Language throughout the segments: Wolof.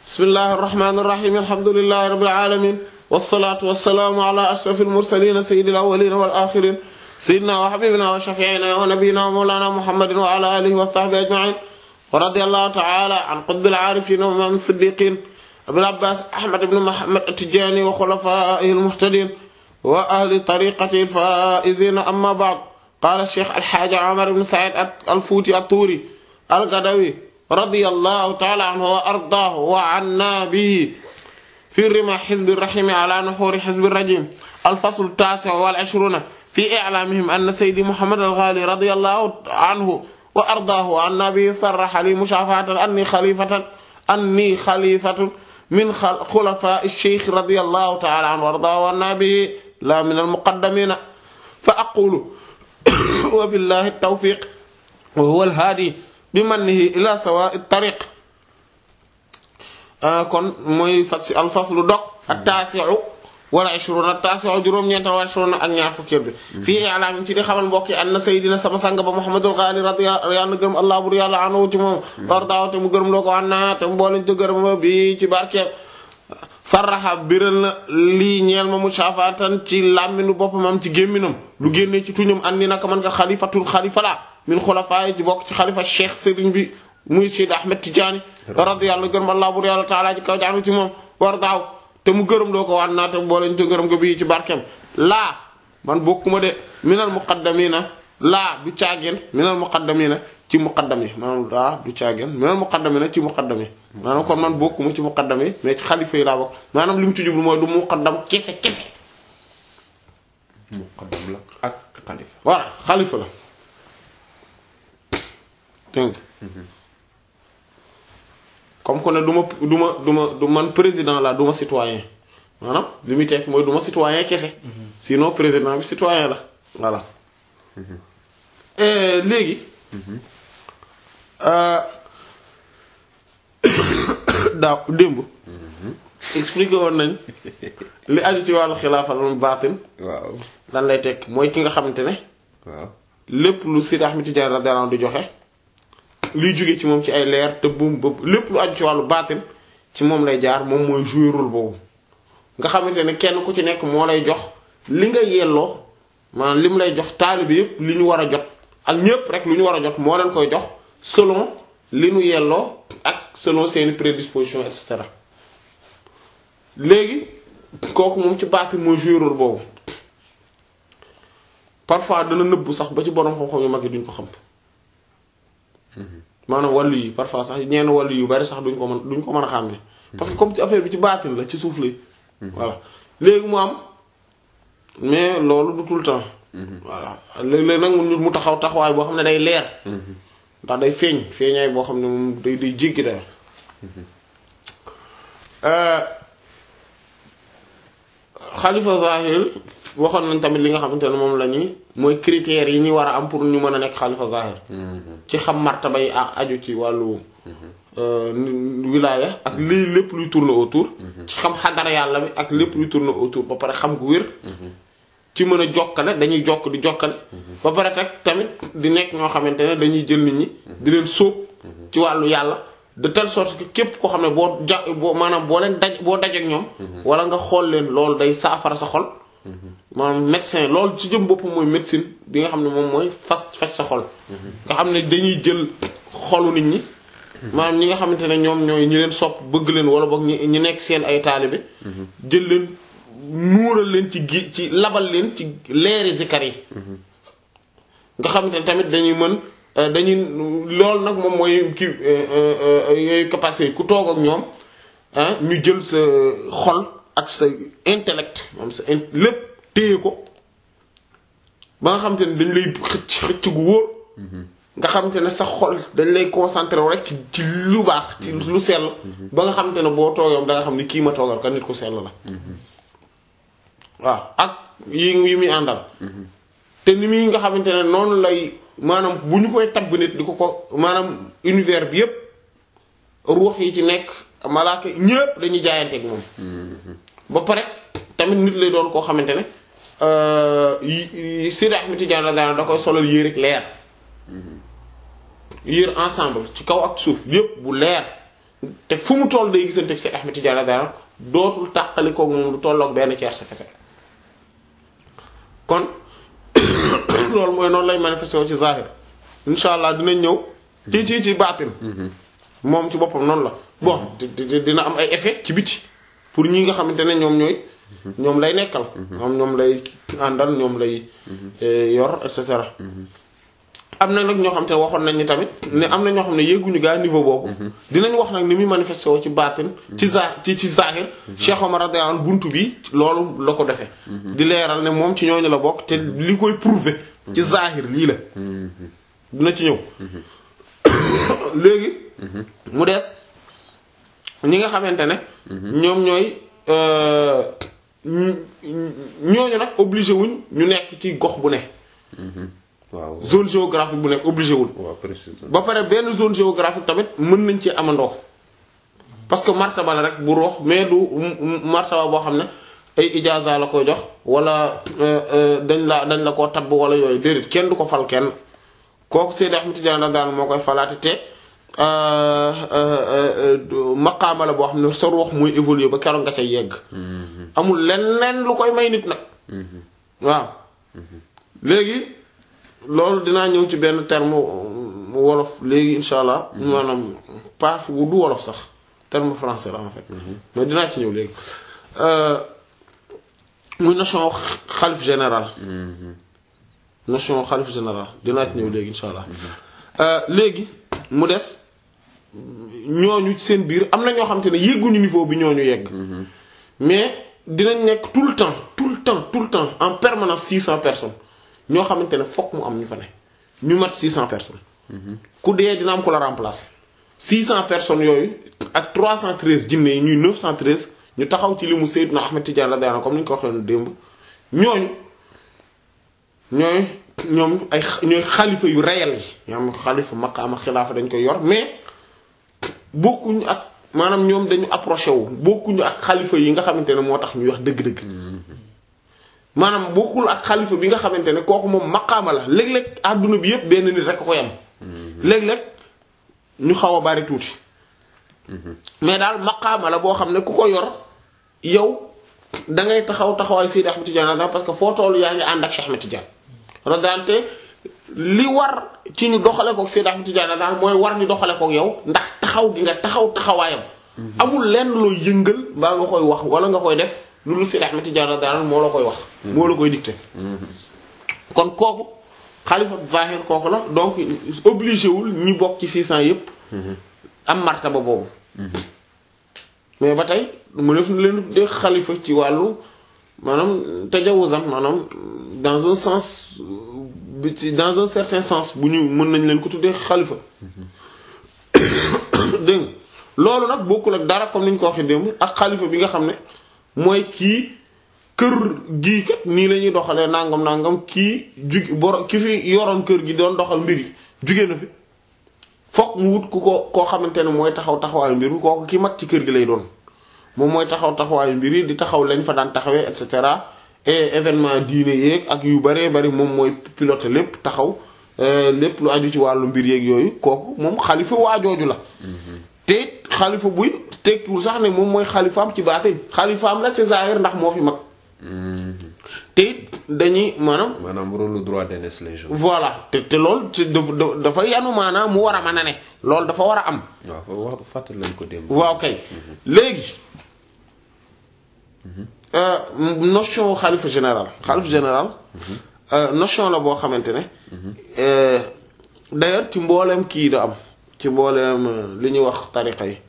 bismillahir rahmanir rahim alhamdulillahi rabbil alamin wassalatu wassalamu ala ashrafil mursalin sayyidil awwalin wal akhirin sayyidina wa habibina wa shafi'ina wa nabiyyina wa mawlana muhammadin wa ala alihi wa sahbihi ajma'in wa radiyallahu ta'ala an qutbil arifin wa imam as-siddiqin abil abbas ahmad ibn muhammad at-tijani wa khulafaihi al-muhtadin wa ahli tariqatihi al-faizin amma ba'd qala ash-shaykh al-hajj umar ibn sa'id al-futi at-turi al-gadawi radiyallahu ta'ala anhu wa ardaahu wa anna bihi fi rima hizb ar-rahim ala nuhur hizb ar-rajim al-fasl at-tasi' wal-'ishrun fi i'lamihim anna sayyidi muhammad al-ghali radiyallahu anhu wa ardaahu wa anna bihi sarraha li mushafahatan anni khalifatan anni khalifatun min khulafa'i ash-shaykh radiyallahu ta'ala anhu wa ardaahu wa anna bihi la min al-muqaddamin fa aqulu wa billahi at-tawfiq wa huwa al-hadi bi mannihi ila sawa'i tariq kon mooy fas alfaslu dog at-tasi'u wala ishruna at-tasi'u juróom-ñeent wala ishruna ak ñaar fukkeel bi fii i'lam ci di xamal mbokk yi anna sayyidina sama sang ba Muhammadul Ghali radiyallahu yàlla gërëm Allah bur yàlla anhu ci moom wardaaw te mu gërëm loo ko anna te mu boole ci gërëm bi ci barkeem sarraxa biral na lii ñeel ma mushafatan ci làmminu boppamam ci gémminam lu génnee ci tuñum andi naka man kat xalifatul xalifa la min xulafaay ci bokk ci xalifa cheikh sëriñ bi muy Seydi Ahmed Tidiane radiyallahu gërëm Allah bur yàlla taala ci kaw jaanu ci moom war daaw te mu gërëm doo ko wan naa te booleen ci gërëm nga bii ci barkeem laa man bokkuma de minal muqaddamina laa du caageen minal muqaddamina ci muqaddam yi maanaam laa du caageen minal muqaddamina ci muqaddam yi maanaam kon man bokkuma ci muqaddam yi mais ci xalifa yi laa bokk maanaam li mu ci jublu mooy du muqaddam kese kese muqaddam la ak xalifa voilà xalifa la dégg comme que ne du ma du ma du ma du man président la du ma citoyen maanaam li muy teg mooy du ma citoyen kese sinon président bi citoyen la voilà léegi daaw démb expliqué woon nañ li aju ci wàllu xilaafal baatin waaw lan lay tekk mooy ki nga xamante ne waaw lépp lu Seydi Ahmed Tidiane radiyallahu anhu di joxe luy jóge ci moom ci ay leer te buum ba lépp lu aju ci wàllu baatin ci moom lay jaar moom mooy jouer rôle boobu nga xamante ne kenn ku ci nekk moo lay jox li nga yelloo maanaam li mu lay jox taalibe yépp li ñu war a jot ak ñépp rek lu ñu war a jot moo leen koy jox selon li ñu yelloo ak selon seeni prédisposition et cetera léegi kooku moom ci baatin mooy jouer rôle boobu parfois dana nëbbu sax ba ci borom xam-xam yu mag yi duñ ko xam maanaam wàllu yi parfois sax ñenn wàllu yu bari sax duñ ko mën duñ ko mën a xàmmee parce que comme ci affaire bi ci baatin la ci suuf lay voilà léegi mu am mais loolu du tout le temps voilà léeg-léeg nag mu mu taxaw taxawaay boo xam ne day leer ndax day feeñ feeñaay boo xam ne moom day day jéggi dayo xalifa zahir waxoon nañ tamit li nga xamante ne moom la ñuy mooy critères yi ñuy war a am pour ñu mën a nekk xalifa zahir ci xam martaba yi ak aju ci wàllu wilaya ak lii lépp luy tourner autour ci xam xadara yàlla bi ak lépp luy tourner autour ba pare xam gu wér ci mën a jokkale dañuy jokk di jokkale ba pare teg tamit di nekk ñoo xamante ne dañuy jël nit ñi di leen sóob ci wàllu yàlla de telle sorte que képp koo xam ne boo ja boo maanaam boo leen daj boo dajeek ñoom wala nga xool leen loolu day saafara sa xol maanaam médecin loolu ci jëm boppam mooy médecine bi nga xam ne moom mooy fas faj sa xol nga xam ne dañuy jël xolu nit ñi maanaam ñi nga xamante ne ñoom ñooy ñi leen sopp bëgg leen wala boog ñi ñi nekk seen ay taalibe jël leen nuural leen ci gi ci labal leen ci leeri zikar yi nga xamante ne tamit dañuy mën dañuy loolu nag moom mooy kii yooyu capacité ku toog ak ñoom ñu jël sa xol ak sa intellect moom sa lépp téye ko ba nga xamante ne dañ lay xëcc xëcc gu wóor nga xamante ne sa xol dañ lay concentré wu rek ci ci lu baax ci lu sell ba nga xamante ne boo toogam da nga xam ni kii ma toogal ka nit ku sell la waaw ak yi yi muy àndal te ni muy nga xamante ne noonu lay maanaam bu ñu koy tabb nit di ko ko maanaam univers bi yépp ruux yi ci nekk malaaka ñépp dañuy jaayanteeg moom ba pare tamit nit lay doon koo xamante ne Seydi Ahmed Tidiane radiyallahu da koy solal yére rek leer yére ensemble ci kaw ak suuf yépp bu leer te fu mu toll day gisante ak Seex Ahmed Tidiane radiyallahu anhu dootul tàqali ko moom lu tolloog benn ceer sa kese kon loolu mooy noonu lay manifesté wu ci zahir insha allah dinañ ñëw ci ci ci baatin moom ci boppam noonu la bon di- di- dina am ay effet ci biti pour ñi nga xamante ne ñoom ñooy ñoom lay nekkal ñoom ñoom lay àndal ñoom lay eh, yor et cetera am na nag ñoo xam te ne waxoon nañ ni tamit ne am na ñoo xam ne yéeguñu gaa niveau boobu dinañ wax nag ni muy manifesté woo ci baatin ci za ci ci zahir Cheikh Omar radiyallahu anhu buntu bi loolu la ko defee di leeral ne moom ci ñooñu la bokk te li koy prouver ci zahir lii la dina ci ñëw léegi mu des ñi nga xamante ne ñoom ñooy euh, ñu- ñooñu nag obligé wuñ ñu nekk ci gox bu ne waaw zone géographique bu nekk obligé wul waaw précisément ba pare benn zone géographique tamit mën nañ ci amandoo parce que martaba la rek bu roox mais du m- m- martaba boo xam ne ay ijaza la koy jox wala euh, euh, dañ la dañ la koo tabb wala yooyu déedéet kenn du ko fal kenn kooku Seydi Ahmed Tidiane daan moo koy falaati te euh, euh, euh, maqaama la boo xam ne sa ruux muy évoluer ba keroog nga ca yegg amul leneen lu koy may nit nag waaw léegi loolu dinaa ñëw ci benn terme wolof léegi insha allah maanaam pas du wolof sax terme français la en fait mais dinaa ci ñëw léegi Euh, muy notion xalif général notion xalif général dinaa ci ñëw léegi insha allah Euh, léegi mu des ñooñu ci seen biir am na ñoo xam te ne yegguñu niveau bi ñooñu yegg mais dinañ nekk tout le temps tout le temps tout le temps en permanence 600 personnes ñoo xamante ne fokk mu am ñu fa ne ñu mat 600 personnes ku dee dina am ko la remplacer 600 personnes yooyu ak 313 jinne yi ñuy 913 ñu taxaw ci li mu Seydina Ahmed Tidiane la daana comme ni ñu ko waxee woon démb ñooñu ñooy ñoom ay xa- ñooy xalifa yu réel yi ñoo am xalifa maqaama xilaafa dañ koy yor mais bokkuñu ak maanaam ñoom dañu approché wu bokkuñu ak xalifa yi nga xamante ne moo tax ñuy wax dëgg-dëgg maanaam bokkul ak xalifa bi nga xamante ne kooku moom maqaama la léeg-léeg àdduna bi yépp benn nit rek ko yam léeg-léeg ñu xaw a bari tuuti mais daal maqaama la boo xam ne ku ko yor yow da ngay taxaw taxawaay Seydi Ahmed Tidiane radiyallahu parce que foo toll yaa ngi ànd ak Cheikh Ahmed Tidiane radiyallahu li war ci ñu doxale kook Seydi Ahmed Tidiane daal mooy war ñu doxale kook yow ndax taxaw gi nga taxaw taxawaayam amul lenn loo yëngal mbaa nga koy wax wala nga koy def loolu Seydi Ahmed Tidiane daal moo la koy wax moo la koy dicté kon kooku xalifa zahir kooku la donc obligé wul ñi bokk ci 600 yépp am martaba boobu mais ba tey mu def leen de xalifa ci wàllu maanaam tajawuzam maanaam dans un sens bi ci dans un certain sens bu ñu mën nañ leen ko tuddee xalifa dégg nga loolu nag bokkul ak dara comme ni ñu ko waxee démb ak xalifa bi nga xam ne mooy kii kër gii kat nii la ñuy doxalee nangam nangam kii jug boro ki fi yoroon kër gi doon doxal mbir yi jugee na fi fokk mu wut ku ko koo xamante ne mooy taxaw taxawaayu mbir mi kooku ki mag ci kër gi lay doon moom mooy taxaw taxawaayu mbir yi di taxaw lañ fa daan taxawee et cetera et événement diine yeeg ak yu baree bari moom mooy pilote lépp taxaw euh, lépp lu aju ci wàllu mbir yeeg yooyu kooku moom xalifa waajooju la te xalifa buy tekkiwul sax ne moom mooy xalifaam ci baatin xalifaam la ci zaahir ndax moo fi mag te it dañuy maanaam maanaam rôle droit d'aînesse lay jouer. voilà te te loolu te dafa dafa yanu maanaam mu war a mën a ne loolu dafa war a am waaw fa wax fàttali lañ ko démb. waaw kay léegi euh, notion xalifa général xalifa général euh, notion la boo xamante ne euh, d'ailleurs ci mbooleem kii da am ci mbooleem euh, li ñuy wax tariqa yi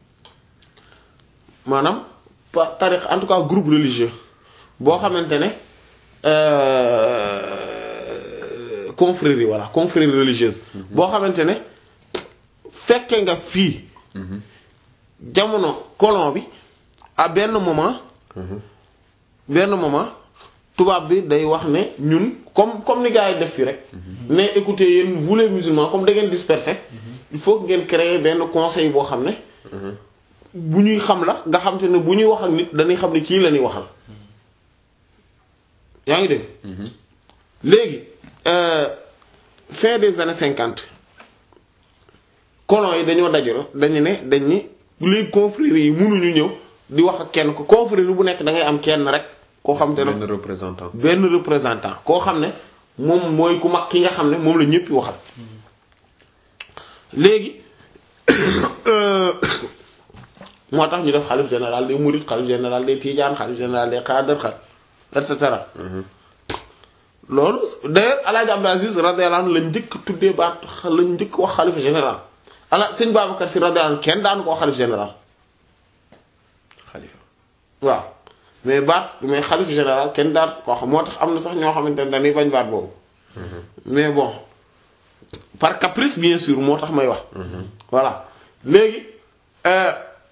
maanaam pa tariqa en tout cas groupe religieux boo xamante ne euh, confrérie voilà confrérie religieuse boo xamante ne fekke nga fii jamono colon bi à benn moment benn moment tubaab bi day wax ne ñun comme comme ni gars yi def fi rek mais écoutez yéen vous les musulmans comme da ngeen dispersé il faut que ngeen créer benn conseil boo xam ne bu ñuy xam la nga xam te ne bu ñuy wax ak nit dañuy xam ne kii la ñuy waxal yaa ngi dégg léegi euh, fin des années cinquante colons yi dañoo dajale dañu ne dañ ni léegi confrérie yi mënuñu ñëw di wax ak kenn ko confrérie bu nekk da ngay am kenn rek koo xam te ne benn représentant. benn représentant koo xam ne moom mooy ku mag ki nga xam ne moom la ñëpp waxal léegi moo tax ñu def xalif général des mourides xalif général des tidiane xalif général des xaadar xal et cetera loolu d'ailleurs alaaji Abdou Aziz radiyallahu anhu lañ njëkk tuddee baat lañ njëkk wax xalif général ala sëñ Babacar si radiyallahu anhu kenn daanu ko wax xalif général xalifa. waaw mais baat mais xalif général kenn daan ko xam moo tax am na sax ñoo xamante ne dañuy bañ baat boobu mais bon par caprice bien sûr moo tax may wax voilà léegi euh,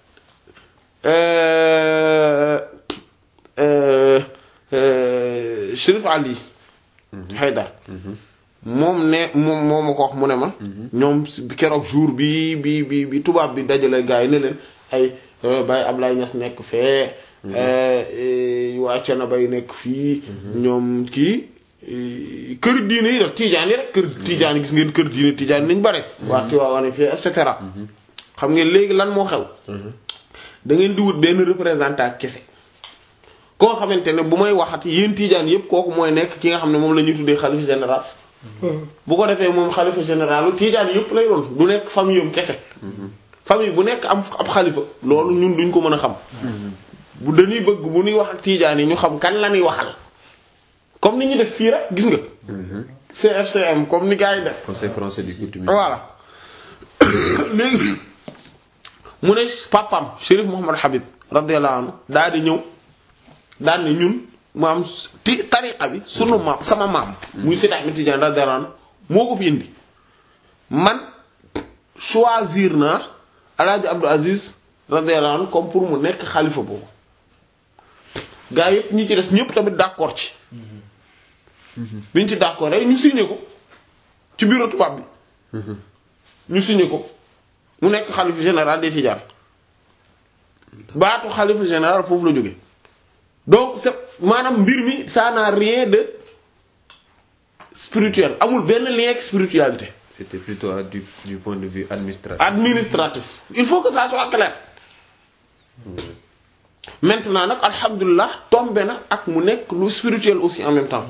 euh, euh, euh, Chérif Ali Haydar moom ne moom moo ma ko wax mu ne ma ñoom si keroog jour bi bi bi bi tubaab bi dajale gars yi ne leen ay Baye Ablaye Niass nekk fee waa Thiénaba yi nekk fii ñoom kii kër diine yi daf tiijaan yi rek kër tiijaan yi gis ngeen kër diine tiijaan yi nañ bare waa Tiwaawan fii et cetera xam ngeen léegi lan moo xew da ngeen di wut benn représentant kese koo xamante ne bu may waxati yéen tiijaan yépp kooku mooy nekk ki nga xam ne moom la ñuy tuddee xalifa général bu ko defee moom xalifa général tiijaan yépp lay doon du nekk famille am kese famille bu nekk am ab xalifa loolu ñun duñ ko mën a xam bu dañuy bëgg bu ñuy wax ak tiijaan yi ñu xam kan la ñuy waxal comme ni ñu def fii rek gis nga CFCM comme ni gars yi def conseil français du coutume. voilà léegi mu ne papam Chérif Mouhamad Habib radiyallahu anhu daal di ñëw daal ne ñun maam ti tariqa bi sunu maam sama maam muy Seydi Ahmed Tidiane radiyallahu anhu moo ko fi indi man choisir naa Alaaji Abdou Aziz radiyallahu anhu comme pour mu nekk xalifa boobu gaa yépp ñi ci des ñépp tamit d'accord ci biñ ci d'accord rek ñu signé ko ci bureau tubaab bi ñu signé ko mu nekk xalifa général des Tidianes baatu xalifa général foofu la jóge donc c'est maanaam mbir mi ça n'a rien de spirituel amul benn lien ak spiritualité C'était plutôt à du, du point de vue administratif. administratif il faut que ça soit clair maintenant nag alhamdulilah tombé na ak mu nekk lu spirituel aussi en même temps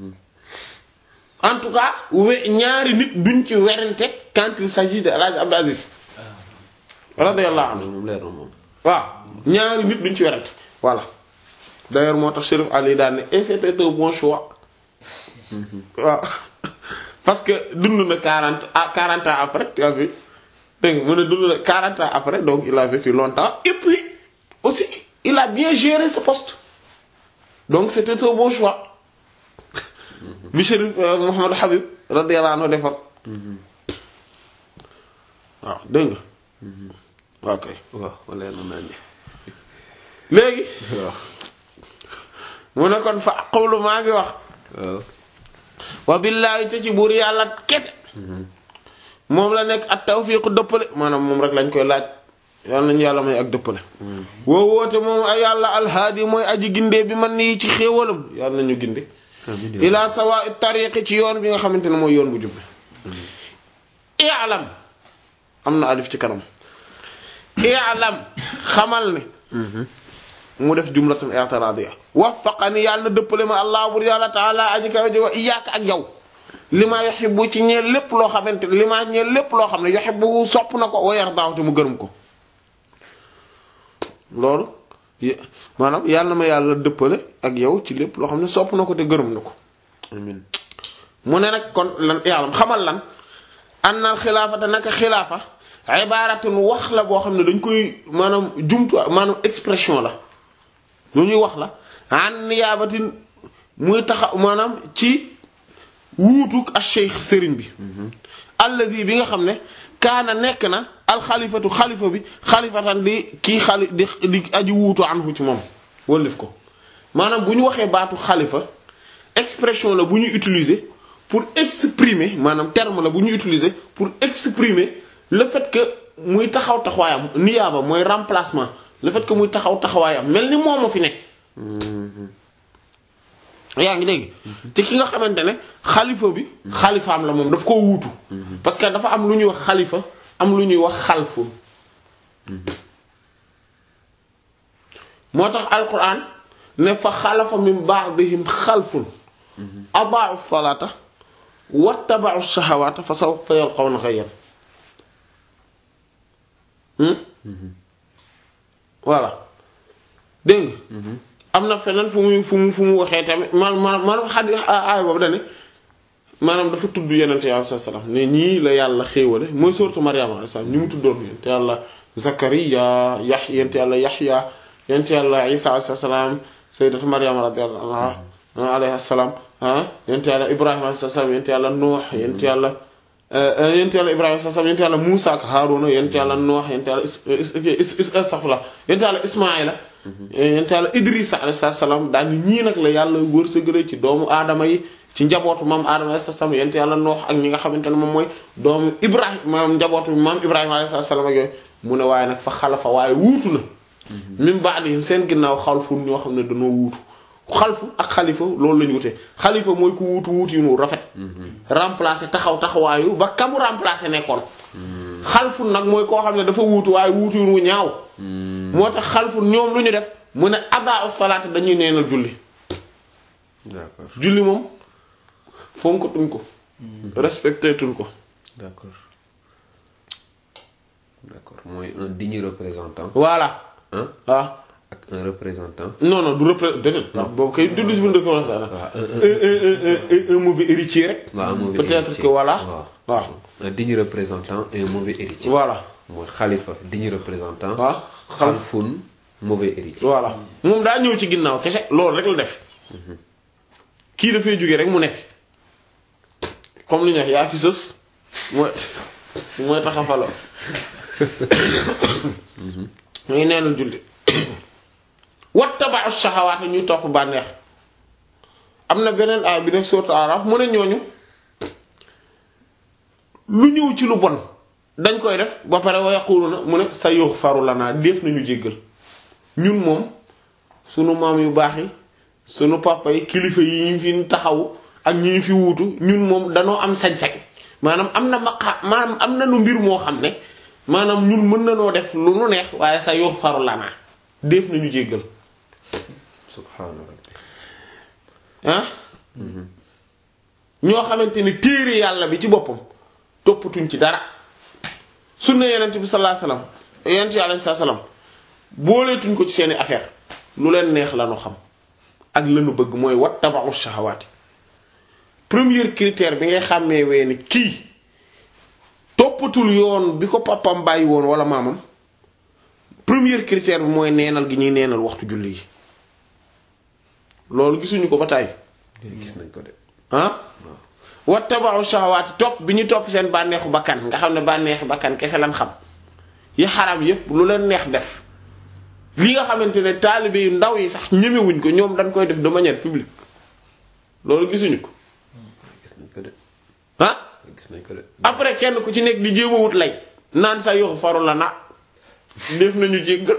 en tout cas we ñaari nit duñ ci werante quand il s'agit de El Hadj Abdou Aziz radiyallahu anhu loolu moom leer na moom. waaw ñaari nit duñ ci werante voilà d'ailleurs moo tax Chérif Ali daan ne et c'était un bon choix waaw parce que dund na 40 à 40 ans après tu as vu dégg nga mu ne dund na 40 ans après donc il a vécu longtemps et puis aussi il a bien géré ce poste donc c'était un bon choix bi Chérif Mouhamadou Habib radiyallahu anhu defar waaw dégg nga waaw kay waaw leer na naa ni. léegi waaw. mu ne kon fa qawlu maa ngi wax waaw. wa billaahi te ci buur yàlla kese moom la nekk ak tawfiiqu dëppale maanaam moom rek lañ koy laaj yàlla nañu yàlla may ak dëppale woo woote moom ay yàlla alhaadi mooy aji gindee bi man nii ci xéewalam yàlla nañu ginde amiin yaa ila sawa tariqi ci yoon bi nga xamante ne mooy yoon bu jubbe i'lam am na alif ci kanam i'lam xamal ne mu def jumlatan i'tiradiya waffaqani yàlla na dëppale ma allah bur yàlla taala aji kaw ji wa iyyaka ak yow li ma yuhibbu ci ñeel lépp loo xamante li ma ñeel lépp loo xam ne yuhibbu sopp na ko wa yardaahu te mu gërëm ko loolu y- maanaam yàlla na ma yàlla dëppale ak yow ci lépp loo xam ne sopp na ko te gërëm na ko amiin. mu ne nag kon lan yàlla xamal lan annal xilaafata naka xilaafa ibaratun wax la boo xam ne dañ koy maanaam jumtu maanaam expression la lu ñuy wax la an niyaabatin muy taxa maanaam ci wuutuk ak cheikh sëriñ bi allazi bi nga xam ne kaana nekk na alxalifatu xalifa bi xalifatan di kii xali di di aji wuutu anhu ci moom wëllif ko maanaam bu ñu waxee baatu xalifa expression la bu ñuy utiliser pour exprimer maanaam terme la bu ñuy utiliser pour exprimer le fait que muy taxaw taxawaayam niyaaba mooy remplacement le fait que muy taxaw taxawaayam mel ni moom moo fi nekk. yaa ngi dégg. te ki nga xamante ne xalifa bi. xalifaam la moom daf koo wuutu. parce que dafa am lu ñuy wax xalifa am lu ñuy wax xalfu. moo tax alquran ne fa xalafa min ba'dihim xalfun adaa'u salaata wattaba'u shahawaata fa sawfa yalqawna ghayyan voilà dégg nga am na feneen fu muy fu mu fu mu waxee tamit man man maanaam xadi aay boobu dane maanaam dafa tudd yenente yi alayhi salaam ne ñii la yàlla xéewale mooy sourate Maryam alayhi salaam ñi mu tuddoon yente yàlla Zakariya yax yente yàlla Yaxya yente yàlla Isa alayhi salaam sayyidatu Maryam radiyallahu anha alayhi salaam ah yente yàlla Ibrahima alayhi salaam yente yàlla Nuux yente yàlla yente yàlla Ibrahima alayhi salaam yente yàlla Muusa ak Haaruna yente yàlla Nuux yente yàlla astaghfirullah yente yàlla Ismaayila yente yàlla Idrisa alayhi salaam daal ñii nag la yàlla wërsëgale ci doomu aadama yi ci njabootu maam Adama alayhi salaam yent yàlla noox ak ñi nga xamante ne moom mooy doomu Ibrahima maam njabootu maam Ibrahima alayhi salaam ak yooyu mu ne waaye nag fa xalafa waaye wuutu na. min ba'dihim seen ginnaaw xalfun ñoo xam ne dañoo wuutu xalfu ak xalifa loolu la ñu wute xalifa mooy ku wuutu wuutu yu nu rafet. remplacer taxaw taxawaayu ba kamu remplacer nekkoon. xalfun nag mooy koo xam ne dafa wuutu waaye wuutu yu nu ñaaw. moo tax xalfun ñoom lu ñu def mu ne adaa salaat dañuy neenal julli. d'accord julli moom. fonkatuñ ko respecté tuñ ko d'accord d'accord mooy un digne représentant voilà hein ah ak un représentant non non du repré déedéet ndax boobu kay du du commencé na waaw un un un mauvais héritier rek waaw un mauvais peut-être héritier. que voilà waaw waaw un digne représentant et un mauvais héritier voilà mooy xalifa digne représentant waaw xal xalfun mauvais héritier voilà moom daa ñëw ci ginnaaw kese loolu rek la def kii dafay jóge rek mu nekk comme li ñu wax yaa fi sës mooy mooy taxafalo muy neenal julli wattaba'u shahawaat ñuy topp bànneex am na beneen aay bi nekk sourate Araf mu ne ñooñu lu ñëw ci lu bon dañ koy def ba pare wa yaquluna mu ne sa yughfaru lana def nañu jéggal ñun moom sunu maam yu baax yi sunu papa yi kilifa yi ñu fi taxaw ak ñi ñu fi wuutu ñun moom danoo am sañ-sañ maanaam am na maqa maanaam am na lu mbir moo xam ne maanaam ñun mën na noo def lu nu neex waaye sa yughfaru lana def nañu jéggal subhaana rabbi ah ñoo xamante ni téere yàlla bi ci boppam toppatuñ ci dara sunna yenent bi sallallahu alayhi wasallam yenent yàlla bi sallallahu alayhi wasallam booleetuñ ko ci seeni affaire lu leen neex la nu xam ak lanu bëgg mooy wattaba'u shahawaati premier critère bi ngay xàmmee wee ni kii toppatul yoon bi ko papam bàyyi woon wala maamam premier critère bi mooy neenal gi ñuy neenal waxtu julli yi loolu gisuñu ko ba tàyyi gis nañ ko de ah wattaba'u shahawaati topp bi ñu topp seen bànneexu bakkan nga xam ne bànneexu bakkan kese lan xam yi xaram yépp lu leen neex def li nga xamante ne taalibe yu ndaw yi sax ñemewuñ ko ñoom dañ koy def de manière publique loolu gisuñu ko gis nañ ko de ah gis nañ ko de après kenn ku ci nekk di jéem a wut lay naan sa yoxu faru la na def nañu jéggal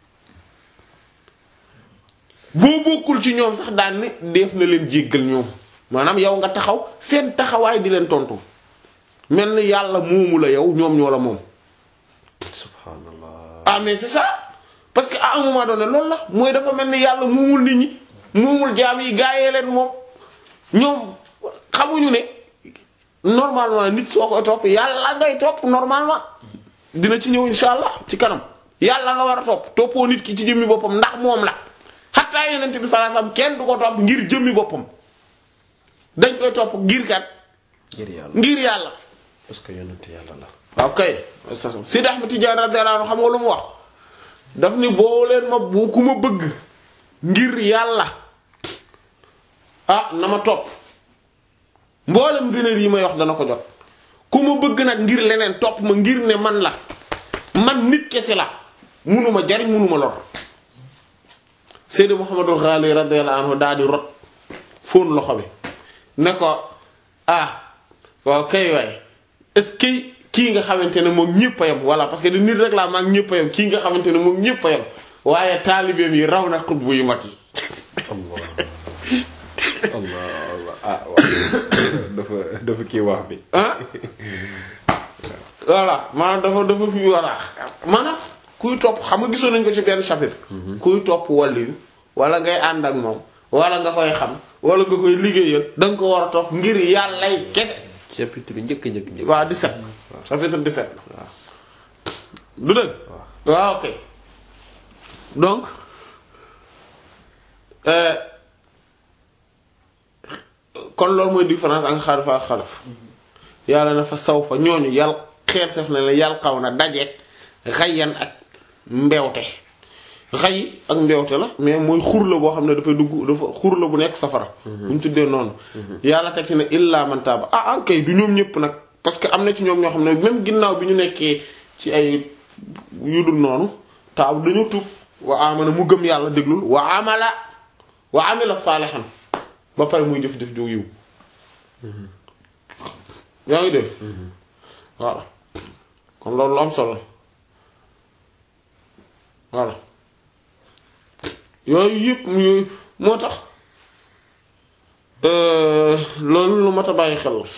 boo bokkul ci ñoom sax daan ni def na leen jéggal ñoom maanaam yow nga taxaw seen taxawaay di leen tontu mel ni yàlla moomu la yow ñoom ñoo la moom subhaanallah ah mais c'est ça parce que à un moment donné loolu la mooy dafa mel ni yàlla moomul nit ñi moomul jaam yi gaayee leen moom ñoom xamuñu ne normalement nit soo koy topp yàlla ngay topp normalement dina ci ñëw insha allah ci kanam yàlla nga war a topp toppoo nit ki ci jëmmi boppam ndax moom la xataa yonent bi sallallahu alayhi wasallam kenn du ko topp ngir jëmmi boppam dañ koy topp ngir kat ngir yàlla ngir yàlla parce que yonent yàlla la waaw kay Sidi Ahmed Tidiane radiyallahu anhu xam nga lu mu wax daf ni boo leen ma bu ku ma bëgg ngir yàlla ah na ma topp mboolem gënal yi may wax dana ko jot ku ma bëgg nag ngir leneen topp ma ngir ne man la man nit kese la munuma jariñ munuma lor Seydi Muhammadul Ghali radiyallahu anhu daal di rot fóon loxo bi ne ko ah waaw kay waay est-ce que kii nga xamante ne moom ñëpp a yem voilà parce que di nit rek laa maag ñëpp a yem kii nga xamante ne moom ñëpp a yem waaye taalibeem yi raw na xutbu yu mag yi allah allah allah ah waaw dafa dafa kii wax bi ah voilà maanaam dafa dafa fi war a maanaam kuy topp xam nga gisoon nañ ko ci benn chapitre kuy topp wàllu wala ngay ànd ak moom wala nga koy xam wala nga koy liggéeyal da nga ko war a topp ngir yàllay kese chapitre njëkk njëkk njëkk. waaw 17 chapitre 17 du dëgg waaw ok donc euh, kon loolu mooy différence ak xalifa ak xalaf yàlla na fa saw fa ñooñu yàll xeer sef na la yàll xaw na dajeeg xayyan ak mbewte xay ak mbewte la mais mooy xur la boo xam ne dafay dugg dafa xur la bu nekk safara bu ñu tuddee noonu yàlla teg ci ne illa man taaba ah ah kay du ñoom ñëpp nag parce que am na ci ñoom ñoo xam ne même ginnaaw bi ñu nekkee ci ay yu dul noonu taabu dañu tuub wa amana mu gëm yàlla déglul wa amala wa amila saalihan ba pare muy jëf-jëf ju yiw yaa ngi dégg voilà kon loolu lu am solo voilà yooyu yëpp yooyu moo tax loolu lu mat a bàyyi xel la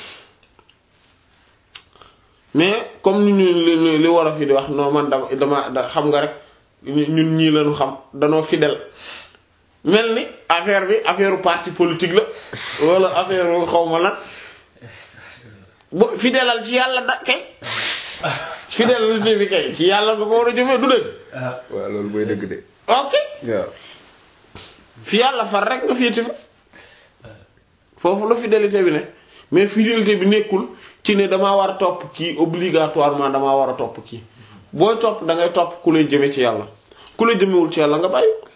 mais comme ni ñu li li wolof yi di wax non man dama dama da xam nga rek ñun ñii lañu xam danoo fidèle mel ni affaire bi affaire parti politique la wala affaire xawma lan bo fidèlal ci yàlla da kay fidélité bi kay ci yàlla nga ko war a jëfee du dëgg waaw loolu mooy dëgg de. ok waaw. fi yàlla far rek nga féete fa foofu la fidélité bi ne mais fidélité bi nekkul ci ne damaa war a topp kii obligatoirement damaa war a topp kii booy topp da ngay topp ku lay jëme ci yàlla ku lay jëmewul ci yàlla nga bàyyi ko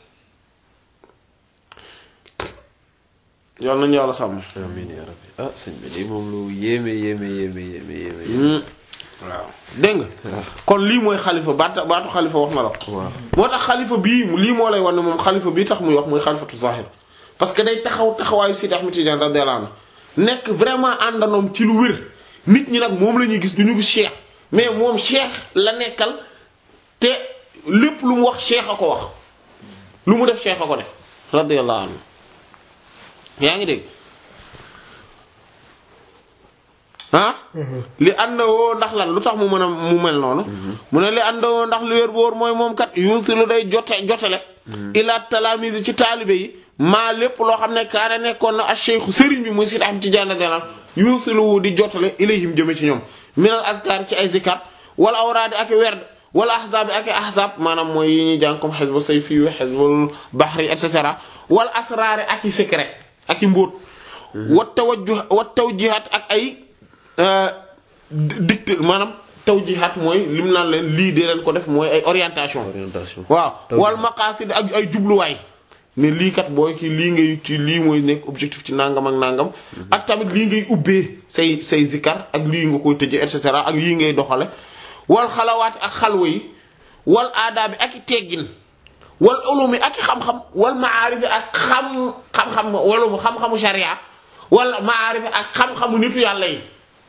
yàlla nañu yàlla sàmm. amiin yaa rabbi ah sëñ bi de moom lu yéeme yéeme yéeme yéeme yéeme. waaw dégg nga kon lii mooy xalifa baatu baatu xalifa wax na la ko. waaw moo tax xalifa bii lii moo lay wan ne moom xalifa bii tax muy wax mooy xalifatu zahir parce que day taxaw taxawaayu Sidi Ahmed Tidiane radiyallahu anhu nekk vraiment àndanoom ci lu wér nit ñi nag moom la ñuy gis du ñu gis cheikh mais moom cheikh la nekkal te lépp lu mu wax cheikh a ko wax lu mu def cheikh a ko def radiyallahu anhu yaa ngi dégg ah li àndawoo ndax lan lu tax mu mën a mu mel noonu mu ne li àndawoo ndax lu wér boor mooy moom kat yuusilu day jote jotale ila talamise ci taalibe yi maa lépp loo xam ne kaana nekkoon na ak cheikhu sëriñ bi muy Sidi Ahmed Tidiane radiyallahu anhu yuusilu di jotale ilayhim jëme ci ñoom minal azkar ci ay zikar wala awraadi ak werd wala ahzaabi ak ahzaab maanaam mooy yi ñuy jàng comme xisbu sayfi wi xisbul bahri et cetera wala asraari ak i secret ak i mbóot wa tawajjuh wa tawjihat ak ay dicté maanaam tawjihat mooy lim naan leen lii de leen ko def mooy ay orientation orientation. waaw wal maqasid ak ay jubluwaay ne lii kat booy ki lii ngay ci lii mooy nekk objectif ci nangam ak nangam ak tamit lii ngay ubbee say say zikar ak lii nga koy tëjee et cetera ak lii ngay doxale wal xalawaat ak xalwa yi wal aadaabi ak i teggin wal ulumi ak i xam-xam wal maarifi ak xam xam-xam wala mu xam-xamu sharia wala maarifi ak xam-xamu nitu yàlla yi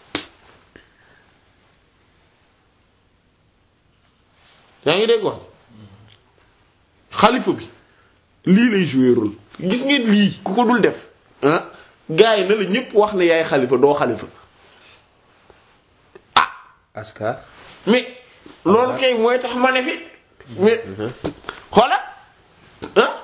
yaa ngi dégg wax xalifa bi lii lay jouer rôle gis ngeen lii ku ko dul def ah gars yi na la ñépp wax ne yaay xalifa doo xalifa ah askar. mais loolu kay mooy tax ma ne fi mais xoola ah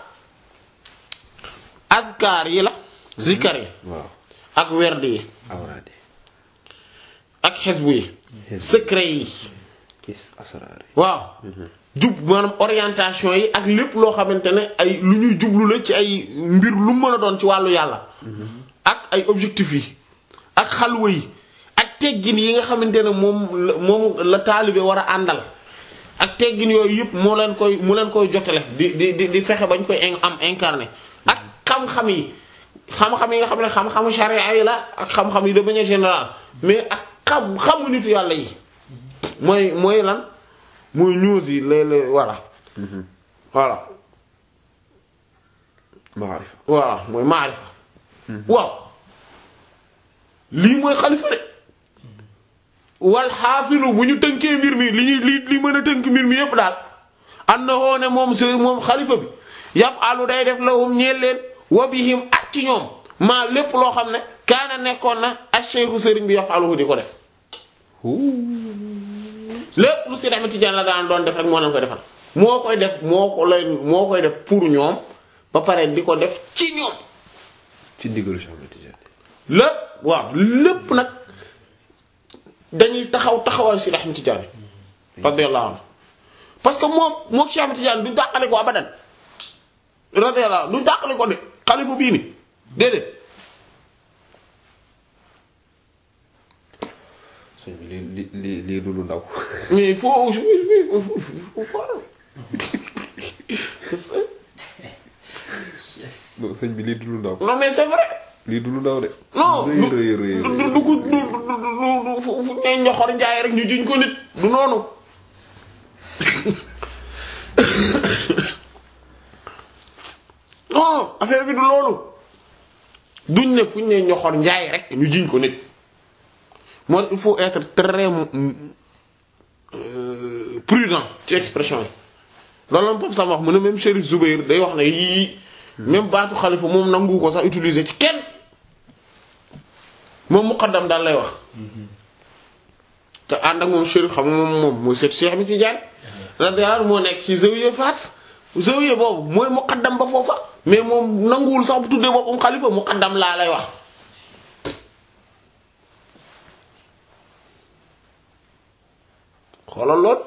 azkar yi la zikar yi waaw. ak werd yi awraade. ak xesbu yi secret yi gis asraar yi. waaw jub maanaam orientation yi ak lépp loo xamante ne ay lu ñuy jublu la ci ay mbir lu mën a doon ci wàllu yàlla ak ay objectifs yi ak xalwa yi ak teggin yi nga xamante ne moom la moom la taalibe war a àndal ak teggin yooyu yëpp moo leen koy mu leen koy jotale di di di di fexe bañ koy in- am incarné ak xam-xam yi xam-xam yi nga xam ne xam-xamu charia yi la ak xam-xam yi de manière générale mais ak xam-xamu nitu yàlla yi mooy mooy lan mooy news yi léeg-léeg voilà voilà maarifa. voilà mooy maarifa waaw lii mooy xalifa de wal xaafilu bu ñu tënkee mbir mi li ñuy li li mën a tënk mbir mi yépp daal am na woo ne moom sëriñ moom xalifa bi yafalu day def lahum ñeel leen wa bihim ak ci ñoom maa lépp loo xam ne kaana nekkoon na ak cheikhu sëriñ bi yafaluhu di ko def lépp lu Seydi Ahmed Tidiane la daan doon def rek moo leen koy defal moo koy def moo ko lay moo koy def pour ñoom ba pare di ko def ci ñoom ci ndigalu Cheikh Ahmed Tidiane lépp waaw lépp nag dañuy taxaw taxawaayu Seydi Ahmed Tidiane radiyallahu anhu parce que moom moom Cheikh Ahmed Tidiane du dàqale ko abadan radiyallahu anhu du dàqale ko de xalifa bii ni déedéet sëñ bi lii lii lii lii du lu ndaw mais il faut il faut il faut il faut Parce que- non sëñ bi lii du lu ndaw non mais c'est vrai lii du lu ndaw de non rëy du rëy rëy du du ko du du du fu fu ne ñoxor njaay rek ñu jiñ ko nit du noonu non affaire bi du loolu duñ ne fu ñu ne ñoxor njaay rek ñu jiñ ko nit moo il faut être très euh, prudent ci expression yi loolu la Pape Sam wax mu ne même Chérif Zoubair day wax ne yii même baatu xalifa moom nangu ko sax utiliser ci kenn moom muqaddam daal lay wax te ànd ak moom Chérif xam nga moom moom mooy seet Cheikh bi ci jaar radiyallahu moo nekk ci zawiya Fass zawiya boobu mooy muqaddam ba foofa mais moom nanguwul sax bu tuddee boppam xalifa muqaddam laa lay wax xoolal lool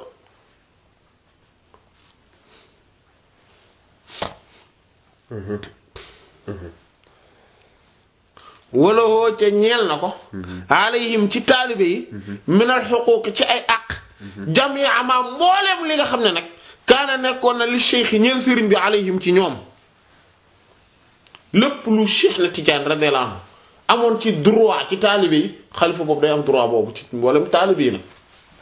wala hoo ca ñeel na ko alayhim ci taalibe yi minal xuquuq ci ay àq jamia ma mbooleem li nga xam ne nag kaana nekkoon na li cheikh yi ñeel sëriñ bi alayhim ci ñoom lépp lu cheikh na Tijaan radiyallahu anhu amoon ci droit ci taalibe yi xalifa boobu day am droit boobu ci mboolem taalibe yi nag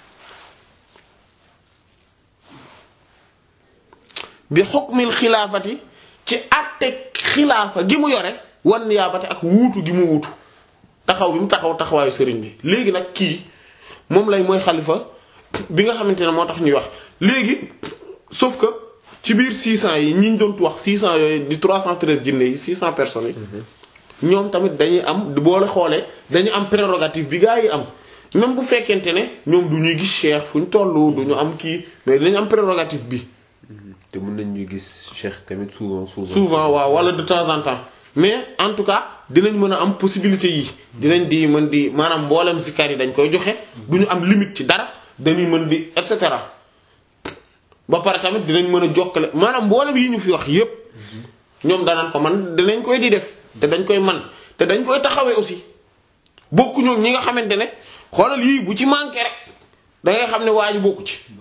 bi xukmil xilaafati ci àtte xilaafa gi mu yore wan niyaabati ak wuutu gi mu wuutu taxaw bi mu taxaw taxawaayu sëriñ bi léegi nag kii moom lay mooy xalifa bi nga xamante ne moo tax ñuy wax léegi sauf que ci biir 600 yi ñi ñu doon wax 600 yooyu di 313 jinne yi 600 personnes yi ñoom tamit dañuy am boole xoolee dañu am prérogative bi gaa yi am même bu fekkente ne ñoom du ñuy gis cheikh fu ñu toll du ñu am kii mais dañu am prérogative bi te mën nañ ñu gis Cheikh tamit souvent souvent souvent waaw wala de temps en temps mais en tout cas dinañ mën a am possibilité yi dinañ di mën di maanaam mboolem zikar yi dañ koy joxe du ñu am limite ci dara dañuy mën di et cetera ba pare tamit dinañ mën a jokkale maanaam mboolem yi ñu fi wax yépp ñoom danañ ko man dinañ koy di def te dañ koy man te dañ koy taxawee aussi bokku ñoom ñi nga xamante ne xoolal yii bu ci manqué rek da ngay xam ne waa ji bokku ci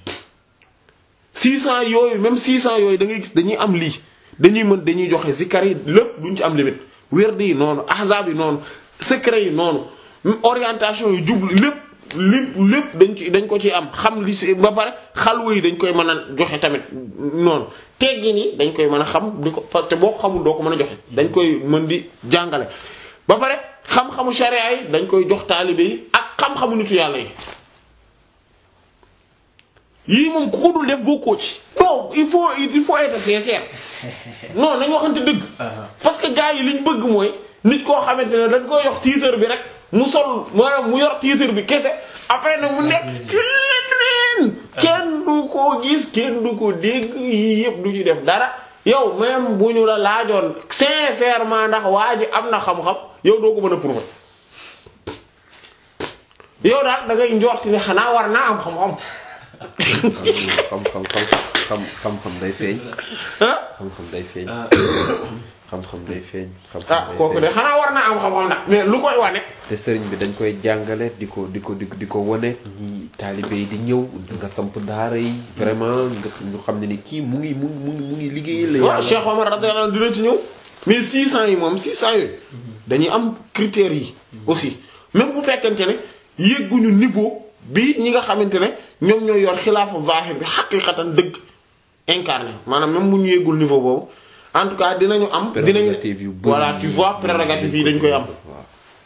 600 yooyu même 600 yooyu da ngay gis dañuy am lii dañuy mën dañuy joxe zikar yi lépp duñ ci am limite werd yi noonu ahzab yi noonu secret yi noonu orientation yi jublu lépp lépp lépp dañ ci dañ ko ci am xam li si ba pare xalwa yi dañ koy mën a joxe tamit noonu teggi ni dañ koy mën a xam di ko te boo ko xamul doo ko mën a joxe dañ koy mën di jàngale ba pare xam-xamu sharia yi dañ koy jox taalibe yi ak xam-xamu nitu yàlla yi yii moom ku ko dul def bokkoo ci non il faut il faut être sincère non nañ waxante dëgg parce que gars yi liñ bëgg mooy nit koo xamante ne dañ koy yox titre bi rek mu sol maanaam mu yor titre bi kese après nag mu nekk keneen kenn du ko gis kenn du ko dégg yii yëpp du ci def dara yow même bu ñu la laajoon sincèrement ndax waa ji am na xam-xam yow doo ko mën a prouver yow daal da ngay njorti ne xanaa war naa am xam-xam xam xam xam xam xam-xam day feeñ ah xam-xam day feeñ xam-xam day feeñ xam-xam ah day kooku de feeñ. xanaa war naa am xam-xam nag mais lu koy wane te sëriñ bi dañ koy jàngale di ko di ko di ko di ko wane ñi taalibe yi di ñëw nga samp daara yi vraiment nga ñu xam ne ni kii mu ngi mu ngi mu ngi mu ngi liggéeyal la waaw yàlla Cheikh Omar radiyallahu anhu dina ci ñëw mais 600 yi moom 600 yooyu dañuy am critères yi aussi même bu fekkente ne yëgguñu niveau bi ñi nga xamante ne ñoom ñooy yor xilaafa zahir bi xaqiqatan dëgg incarné maanaam même bu ñu yëggul niveau boobu en tout cas dinañu am dinañu prérogative yu bëri voilà tu vois prérogative yi dañ koy am waaw